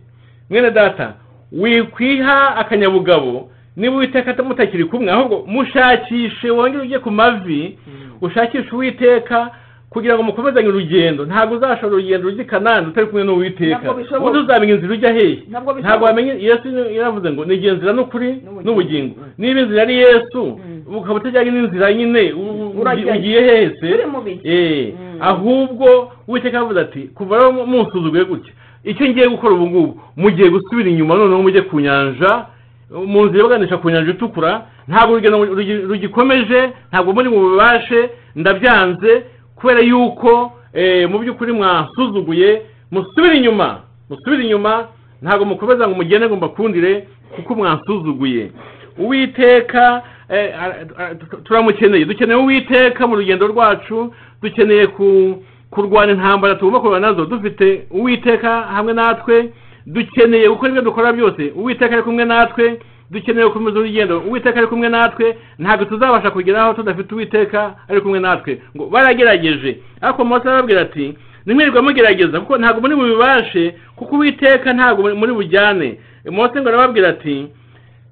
mwene data wikwiha akanyabugabo niba uwiteka mutakiri kumwe ahubwo mushakishe wongere ujye ku mavi ushakishe uwiteka kugira ngo mukomezanye urugendo ntabwo uzashobora urugendo rujya i kanani utari kumwe n'uwiteka Ntabwo bishoboka. ubundi uzamenya inzira ujya hehe ntabwo bishoboka. ntabwo wamenya yesu yaravuze ngo nigenzira inzira n'ukuri N'ubugingo. n'ubugingo Mm. niba inzira ari yesu Mm. ukaba utajyanye n'inzira nyine u- u- Urajyayo. ugiye hese Turi mu bihe. Eh, Mm. ahubwo uwiteka yavuze ati kuva rero mu- munsuzuguye gutya icyo ngiye gukora ubu ngubu mugiye gusubira inyuma noneho mujye ku nyanja mu nzira ibaganisha ku nyanja itukura ntabwo urugendo rugi- rugikomeje ntabwo muri bubashe ndabyanze kubera yuko eh, mu by'ukuri mwasuzuguye musubire inyuma musubire inyuma ntabwo mukomeza ngo mugende ngo mbakundire kuko mwasuzuguye uwiteka eh, ara- ara- tu- turamukeneye dukeneye uwiteka mu rugendo rwacu dukeneye ku- kurwana intambara tugomba kurwana nazo dufite uwiteka hamwe natwe dukeneye gukora ibyo dukora byose uwiteka ari kumwe natwe dukeneye gukomeza urugendo uwiteka ari kumwe natwe ntabwo tuzabasha kugeraho tudafite uwiteka ari kumwe natwe ngo baragerageje ariko mose arababwira ati nimwirirwa mugerageza kuko ntabwo muri bubibashe kuko uwiteka ntabwo muri- muri bujyane mose ngo arababwira ati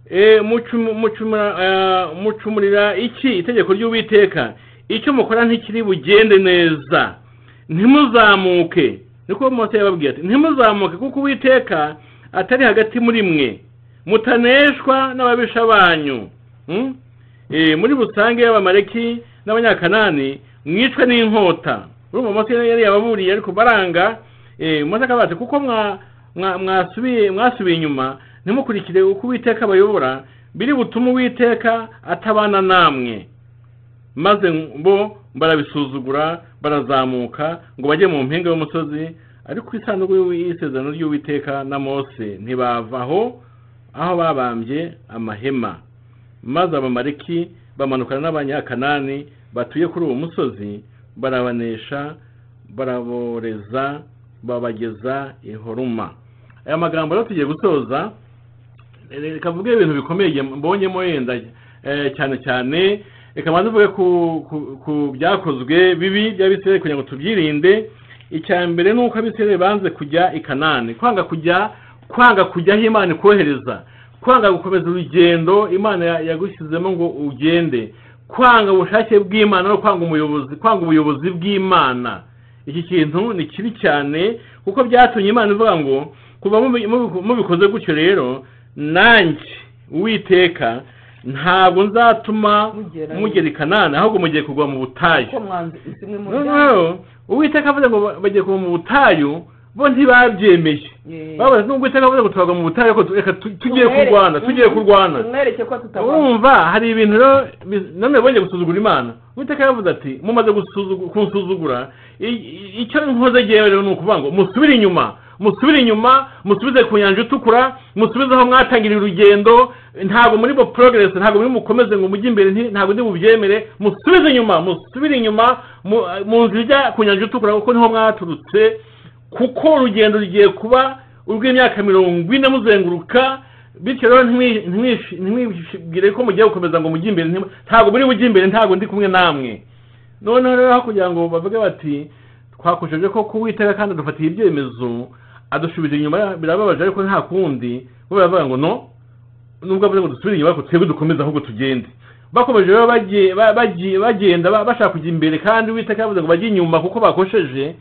Eh, mucumu- mucumura- ah, mucumurira iki itegeko ry'uwiteka icyo mukora ntikiri bugende neza ntimuzamuke niko mose yababwiye ati ntimuzamuke kuko uwiteka atari hagati muri mwe mutaneshwa n'ababisha banyu Hmm? Eh, muri busange y'abamaleki n'abanyakanani mwicwe n'inkota urumva mose yari yababuriye ariko baranga eh, mose akavuga ati kuko mwa- mwa- mwasubiye mwasubiye inyuma ntimukurikire uko uwiteka abayobora biri butume uwiteka atabana namwe maze bo barabisuzugura barazamuka ngo bajye mu mpinga y'umusozi ariko isanduku y'isezerano ry'uwiteka na mose ntibavaho aho babambye amahema maze abamareki bamanukana n'abanyakanani batuye kuri uwo musozi barabanesha baraboreza babageza i horuma aya magambo rero tugiye gusoza reka mvuge ibintu bikomeye mbonyemo yenda eh, cyane cyane reka mbanze mvuge ku ku- ku byakozwe bibi by'abisirayeli kugira ngo tubyirinde icya mbere ni uko abisirayeli banze kujya i kanani kwanga kujya kwanga kujya aho imana ikohereza kwanga gukomeza urugendo imana ya- yagushyizemo ngo ugende kwanga ubushake bw'imana no kwanga umuyobozi kwanga ubuyobozi bw'imana iki kintu ni kibi cyane kuko byatumye imana ivuga ngo kuva mubi- mubi- mubikoze gutyo rero nanjye uwiteka ntabwo nzatuma Mugera- mugera i kanani ahubwe mugiye kugwa mu butayu ko mwanze zimwe mu noneho uwiteka avuze ngo ba- bagiye kugwa mu butayu bo ntibabyemeye babaza nubwo uwiteka avuze ngo turagwa mu butayu ariko tu- reka tu- tugiye kurwana tugiye kurwana tumwereke ko tutabona urumva hari ibintu rero bi- namwe bongeye gusuzugura imana uwiteka yavuze ati mumaze gusuzugu- kunsuzugura i- i- icyo nkoze rero ni ukuvuga ngo musubire inyuma musubire inyuma musubize ku nyanja itukura musubize aho mwatangiriye urugendo ntabwo muri bo progress ntabwo muri mukomeze ngo mujye imbere nti- ntabwo ndi bubyemere musubize inyuma musubire inyuma mu mu nzira ijya ku nyanja itukura kuko niho mwaturutse kuko urugendo rugiye kuba urw'imyaka mirongo ine muzenguruka bityo rero ntimwi- ntimwishi- ntimwibwire ko mugiye gukomeza ngo mujye imbere nti- ntabwo muri bujye imbere ntabwo ndi kumwe namwe noneho rero aho kugira ngo bavuge bati twakosheje ko kuwitega kandi adufatiye ibyemezo adusubije inyuma birababaje ariko nta kundi bo baravuga ngo no nubwo avuze ngo dusubire inyuma ariko twebwe dukomeze ahubwo tugende bakomeje rero bagiye- ba- bagiye- bagenda ba- bashaka kujya imbere kandi uwiteka yavuze ngo bajye inyuma kuko bakosheje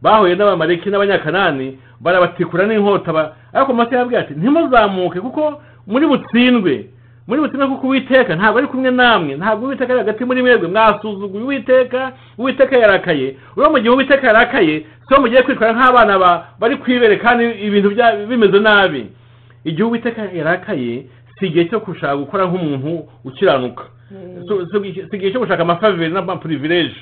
bahuye n'abamareki n'abanyakanani barabatikura n'inkota ba- ariko mose yababwira ati ntimuzamuke kuko muri butsindwe muri butsindwe kuko uwiteka ntabwo ari kumwe namwe ntabwo uwiteka ari hagati muri mwebwe mwasuzuguye uwiteka uwiteka yarakaye rero mu gihe uwiteka yarakaye so mugiye kwitwara nk'abana ba bari kwibere kandi ibintu bya- bimeze nabi igihe uwiteka yarakaye si igihe cyo gushaka gukora nk'umuntu ukiranuka So- so- si igihe cyo gushaka amafaveri n'amapurivileje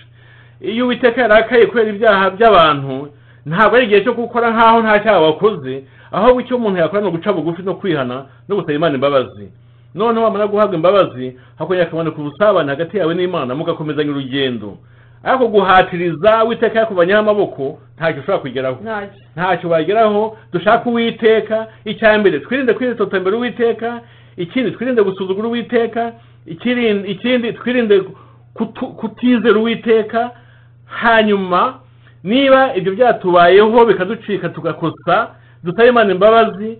iyo uwiteka yarakaye kubera ibyaha by'abantu ntabwo ari igihe cyo gukora nk'aho nta cyaha wakoze ahubwo icyo umuntu yakora ni uguca bugufi no kwihana no gusaba imana imbabazi noneho wamara guhabwa imbabazi hakongera hakaboneka ubusabane hagati yawe n'imana mugakomezanya urugendo ariko guhatiriza uwiteka yakuvanyeho amaboko ntacyo ushobora kugeraho ntacyo ntacyo bageraho dushaka uwiteka icya mbere twirinde kwitotombera uwiteka ikindi twirinde gusuzugura uwiteka ikiri- ikindi twirinde kutu- kutizera uwiteka hanyuma niba ibyo byatubayeho bikaducika tugakosa dusabe imana imbabazi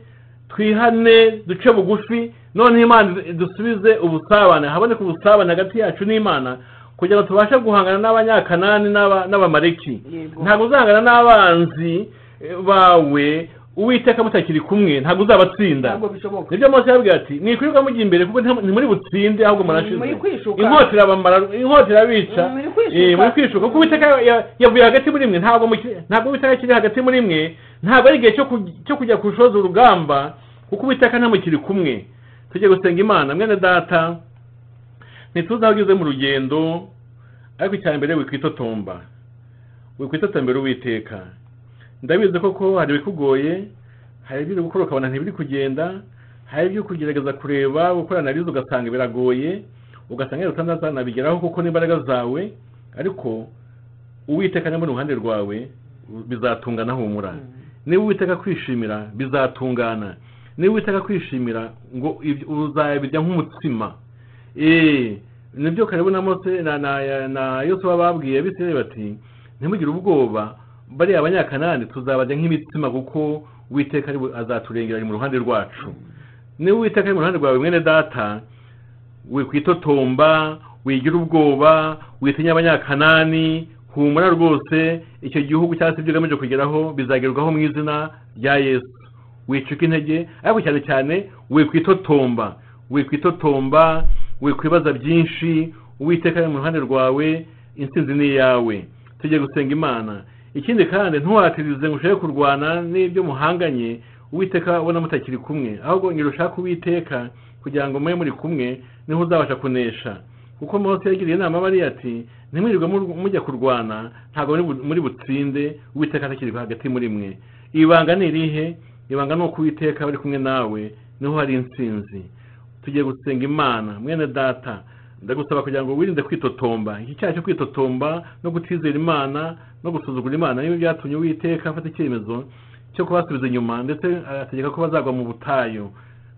twihane duce bugufi noneho imana dusubize ubusabane haboneke ubusabane hagati yacu n'imana kugira ngo tubashe guhangana n'abanyakanani n'aba- n'abamareki yego ntabwo uzahangana n'abanzi eh, bawe uwiteka mutakiri kumwe ntabwo uzabatsinda ntabwo bishoboka nibyo mose yababwira ati mwikwirirwa mujya imbere kuko nta- ntimuri butsinde ahubwo murashize muri kwishuka inkota irabamara inkota irabica muri Eh, kwishuka muri kwishuka kuko uwiteka ya- yavuye hagati muri mwe ntabwo muki- ntabwo uwiteka akiri hagati muri mwe ntabwo ari igihe cyo kuj- cyo kujya kushoza urugamba kuko uwiteka ntamukiri kumwe tujye gusenga imana mwene data ntituzi aho ugeze mu rugendo ariko icya mbere wikwitotomba wikwitotombera uwiteka ndabizi koko hari ibikugoye hari ibiri gukora ukabona ntibiri kugenda hari ibyo kugerageza kureba gukorana na rizo ugasanga biragoye ugasanga rero utazanabigeraho kuko n'imbaraga zawe ariko uwiteka niba ari uruhande rwawe bizatungana humura niba uwiteka kwishimira bizatungana niba uwiteka kwishimira ngo ibyo- uzabirya nk'umutsima eee nibyo karibu na mose na na na yosuwa babwiye abisirayeli bati ntimugire ubwoba bariya abanyakanani tuzabajya nk'imitsima kuko uwiteka ari we azaturengera ari mu ruhande rwacu niba uwiteka ari mu ruhande rwawe mwene data wikwitotomba wigira ubwoba witinya abanyakanani humura rwose icyo gihugu cyangwa se ibyo ugamije kugeraho bizagerwaho mu izina rya yesu wicuka intege ariko cyane cyane wikwitotomba wikwitotomba wikwibaza byinshi uwiteka ari mu ruhande rwawe intsinzi ni iyawe tujye gusenga imana ikindi kandi ntuhatirize ngo ushake kurwana n'ibyo muhanganye uwiteka ubona mutakiri kumwe ahubwo ngira ushake uwiteka kugira ngo mube muri kumwe niho uzabasha kunesha kuko mose yagiriye inama bariya ati ntimwirirwe mur- mujya kurwana ntabwo muri bu- muri butsinde uwiteka atakiri hagati muri mwe ibanga ni irihe ibanga ni uko uwiteka bari kumwe nawe niho hari intsinzi tugiye gusenga imana mwene data ndagusaba kugira ngo wirinde kwitotomba iki cyaha cyo kwitotomba no kutizera imana no gusuzugura imana nibyo byatumye uwiteka afata icyemezo cyo kubasubiza inyuma ndetse arategeka ko bazagwa mu butayu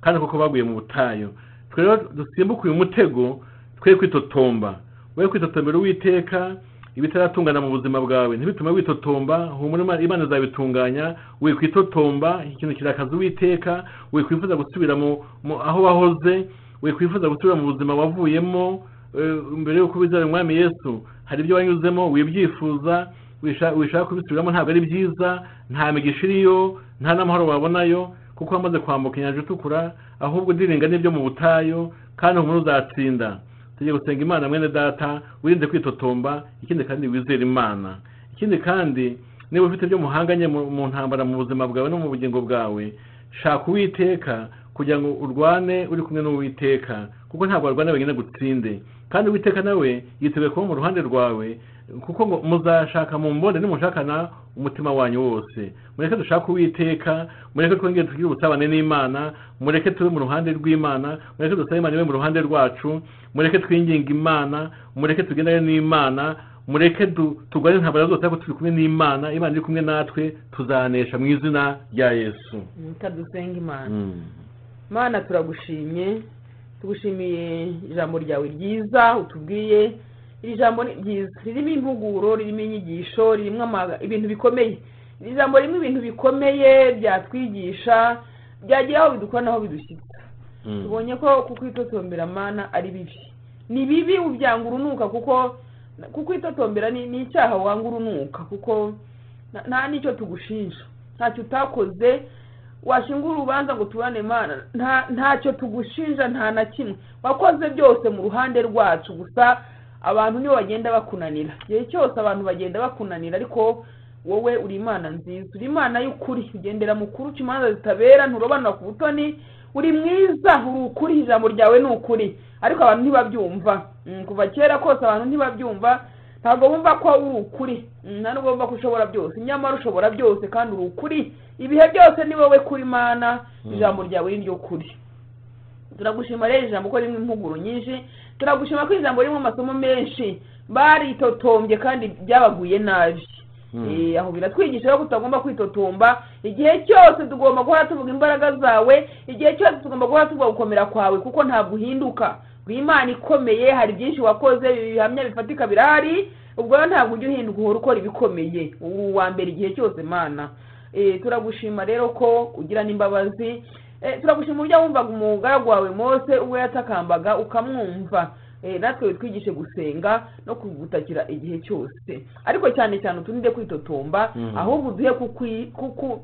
kandi koko baguye mu butayu twe rero dusimbuke uyu mutego twe kwitotomba we kwitotombera uwiteka ibitaratungana mu buzima bwawe ntibitume witotomba humura Imana- imana izabitunganya wikwitotomba ikintu kirakaza uwiteka wikwifuza gusubira mu, mu aho wahoze wikwifuza gusubira mu buzima wavuyemo eh, mbere y'uko bizera umwami yesu hari ibyo wanyuzemo wibyifuza wisha- wishaka kubisubiramo ntabwo ari byiza nta migisha iriyo nta n'amahoro wabonayo kuko wamaze kwambuka inyanja itukura ahubwo udiringa n'ibyo mu butayu kandi humura uzatsinda tugiye gusenga imana mwene data wirinde kwitotomba ikindi kandi wizere imana ikindi kandi niba ufite ibyo muhanganye mu mu ntambara mu buzima bwawe no mu bugingo bwawe shaka uwiteka kugira ngo urwane uri kumwe n'uwiteka kuko ntabwo warwana wenyine gutsinde kandi witeka nawe yiteguye kuba mu ruhande rwawe kuko ngo muzashaka mu mbone nimushakana umutima wanyu wose mureke dushake uwiteka mureke twongere tugire ubusabane n'imana mureke tube mu ruhande rw'imana mureke dusabe imana ibe mu ruhande rwacu mureke twinginge imana mureke tugendane n'imana mureke turwane intambara zose ariko turi kumwe n'imana imana iri kumwe natwe tuzanesha mu izina rya yesu mutadusenga imana mana turagushimye tugushimiye ijambo ryawe ryiza utubwiye iri jambo ni ryiza ririmo impuguro ririmo inyigisho ririmo ama- ibintu bikomeye iri jambo ririmo ibintu bikomeye byatwigisha byagera aho bidukora n'aho bidushyitsa Mm. tubonye ko kukwitotombera mana ari bibi ni bibi ubyanga urunuka kuko kukwitotombera ni ni icyaha wanga urunuka kuko nta- nta n'icyo tugushinja ntacyo utakoze washinga urubanza ngo tubane imana nta- ntacyo tugushinja nta na kimwe wakoze byose mu ruhande rwacu gusa abantu nibo bagenda bakunanira igihe cyose abantu bagenda bakunanira ariko wowe uri imana nziza uri imana y'ukuri ugendera mu kuri uca imanza zitabera nturobanura ku butoni uri mwiza uri ukuri ijambo ryawe ni ukuri ariko abantu ntibabyumva Mm, kuva kera kose abantu ntibabyumva ntabwo bumva ko uri ukuri Mm, nta nubwo bumva ko ushobora byose nyamara ushobora byose kandi uri ukuri ibihe byose ni wowe kuri mana Mm. ijambo ryawe ni ryo kuri turagushima rero ijambo ko ririmo impuguro nyinshi turagushima ko ijambo ririmo amasomo menshi baritotombye kandi byabaguye nabi Mm. Eh, aho biratwigisha rero ko tutagomba kwitotomba igihe cyose tugomba guhora tuvuga imbaraga zawe igihe cyose tugomba guhora tuvuga gukomera kwawe kuko ntabwo uhinduka uri imana ikomeye hari byinshi wakoze bihamya bifatika birahari ubwo rero ntabwo ujya uhinduka uhora ukora ibikomeye uri uwa mbere igihe cyose mana Eh, turagushima rero ko ugira n'imbabazi Eh, turagushima uburyo wumvaga umugaragu wawe mose ubwo yatakambaga ukamwumva Eh, natwe witwigishe gusenga no kugutakira igihe cyose ariko cyane cyane uturinde kwitotomba Mhm. ahubwo uduhe kukwi- kuku-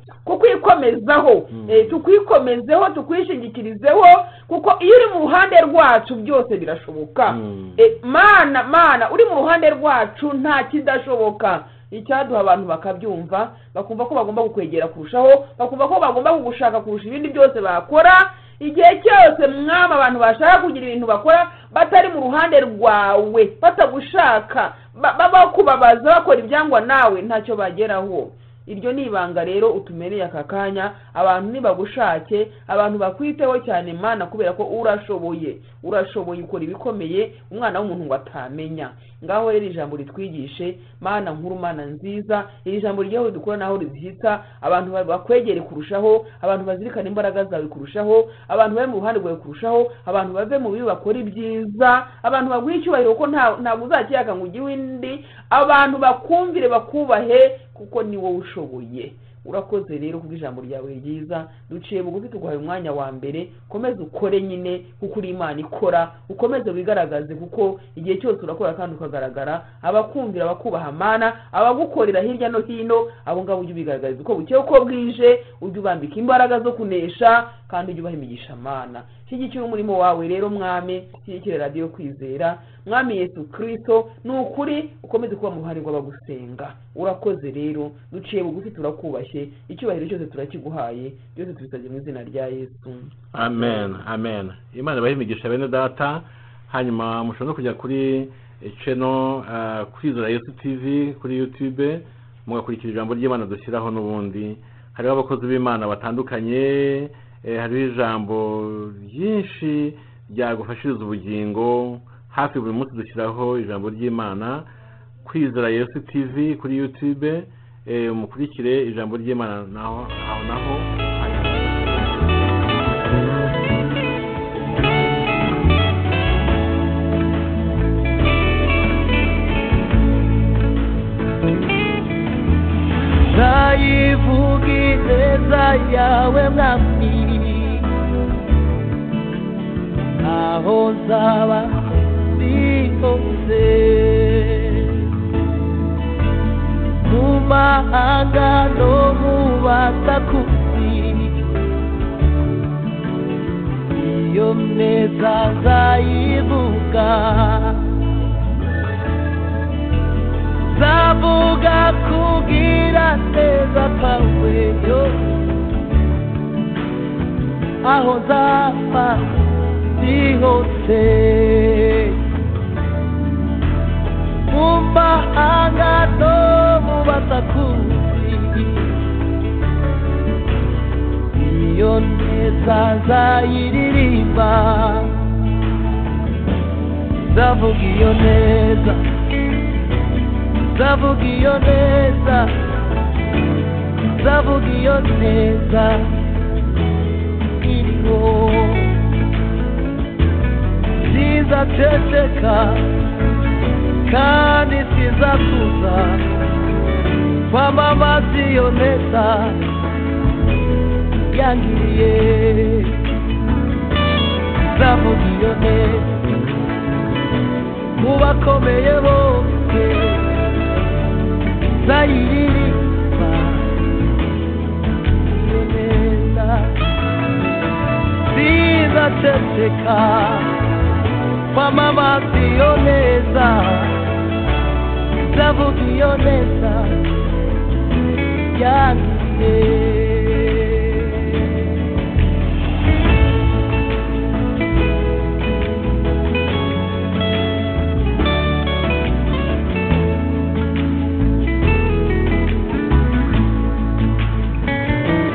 kukwikomezaho Mhm. Eh, tukwikomezeho tukwishingikirizeho kuko iyo uri mu ruhande rwacu byose birashoboka Mm. Eh, mana mana uri mu ruhande rwacu nta kidashoboka icyaduha abantu bakabyumva bakumva ko bagomba kukwegera kurushaho bakumva ko bagomba kugushaka kurusha ibindi byose bakora igihe cyose mwaba abantu bashaka kugira ibintu bakora batari mu ruhande rwawe batagushaka ba- ba- bakubabaza bakora ibyangwa nawe ntacyo bageraho iryo ni ibanga rero utumereye aka kanya abantu nibagushake abantu bakwiteho cyane mana kubera ko urashoboye urashoboye ukora ibikomeye umwana w'umuntu ngo atamenya ngaho rero ijambo ritwigishe mana nkuru mana nziza iri jambo ryawe dukora naho rizihita abantu ba- bakwegere kurushaho abantu bazirikana imbaraga zawe kurushaho abantu bari mu ruhande rwawe kurushaho abantu bave mu bibi bakora ibyiza abantu baguha icyubahiro kuko nta- ntabwo uzakiyaka ngo ujye uw'indi abantu bakumvire bakubahe kuko ni wowe ushoboye urakoze rero kubwo ijambo ryawe ryiza duciye bugufi tuguhaye umwanya wa mbere ukomeze ukore nyine kuko uri imana ikora ukomeze wigaragaze kuko igihe cyose urakora kandi ukagaragara abakumvira bakubaha amana abagukorera hirya no hino abo ngabo ujye ubigaragariza uko bukeye uko bwije ujye ubambika imbaraga zo kunesha kandi ujye ubaha imigisha amana shyigikira umurimo wawe rero mwami shyigikira radiyo kwizera mwami yesu kirisito ni ukuri ukomeze kuba mu ruhare rw'abagusenga urakoze rero duciye bugufi turakubashye icyubahiro cyose turakiguhaye byose tubisabye mu izina rya yesu amen amen imana ibahe imigisha bene data hanyuma mushobora no kujya kuri channel eh, kwizera yesu tv kuri youtube mugakurikira ijambo ry'imana dushyiraho n'ubundi hariho abakozi b'imana batandukanye eh, hariho ijambo ryinshi ryagufashiriza ubugingo hafi buri munsi dushyiraho ijambo ry'imana kwizera yesu tv kuri youtube eh, mukurikire ijambo ry'imana naho aho naho hanyuma nayivuga ineza yawe mwami aho nzaba ndi hose mu mahanga no mu batakuzi iyo neza nzayivuga zavuga kugira neza kwawe yo aho nzaba ndi isi hose mu mahanga no mu basakuzi iyo neza nzayiririmba nzavuga iyo neza nzavuga iyo neza nzavuga iyo neza iriho sizaceceka kandi sizakuza kwamamaza iyo neza yangiriye nzavuga iyo neza mu bakomeye bose nzayiririmba iyo neza sizaceceka kwamamaza iyo neza nzavuga iyo neza yangiriye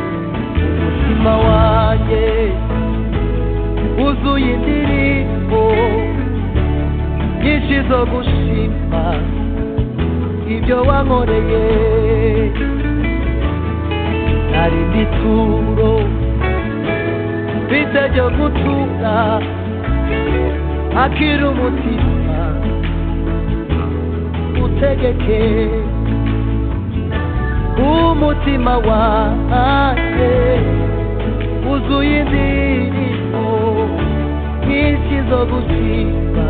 umutima wanjye wuzuye indirimbo nyinshi zo gushima ibyo wankoreye hari n'ituro mfite ryo gutura akiri umutima utegeke umutima wanjye wuzuye indirimbo nyinshi zo gushima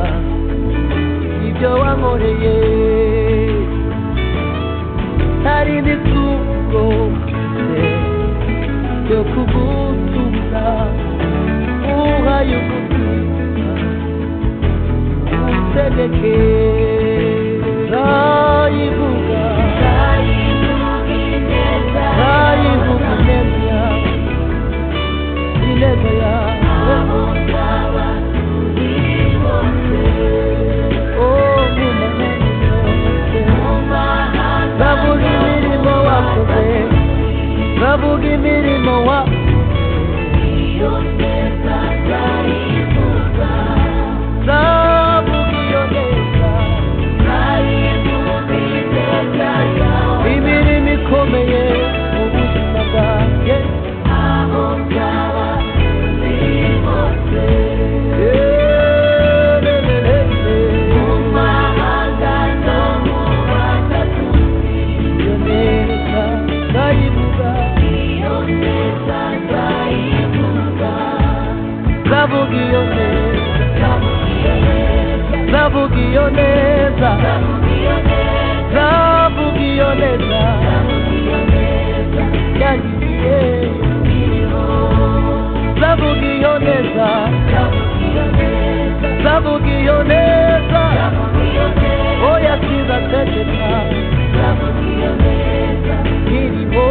ibyo wankoreye hari n'isuko mfite yo kugutuza uhaye umutima utegeke nzayivuga nzayivuga neza Bavuga imirimo wa Bavuga iyo neza Imirimo ikomeye mu buzima bwanjye Zabugioneza, Zabugioneza, Zabugioneza, Zabugioneza Zabugioneza Oya kiza teteka Kirimo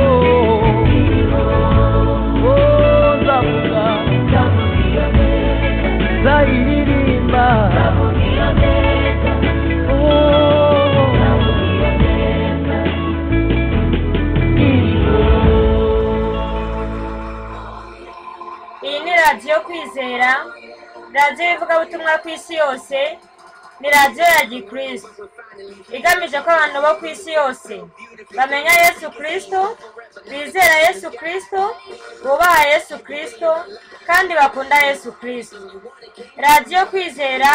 Oh zabuga Zairimba Oh iyi ni radiyo kwizera radiyo y'ivugabutumwa ku isi yose ni radiyo ya gikristo igamije ko abantu bo ku isi yose bamenya yesu kirisito bizera yesu kirisito bubaha yesu kirisito kandi bakunda yesu kirisito radiyo kwizera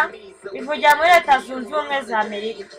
ivugira muri leta zunze ubumwe za amerika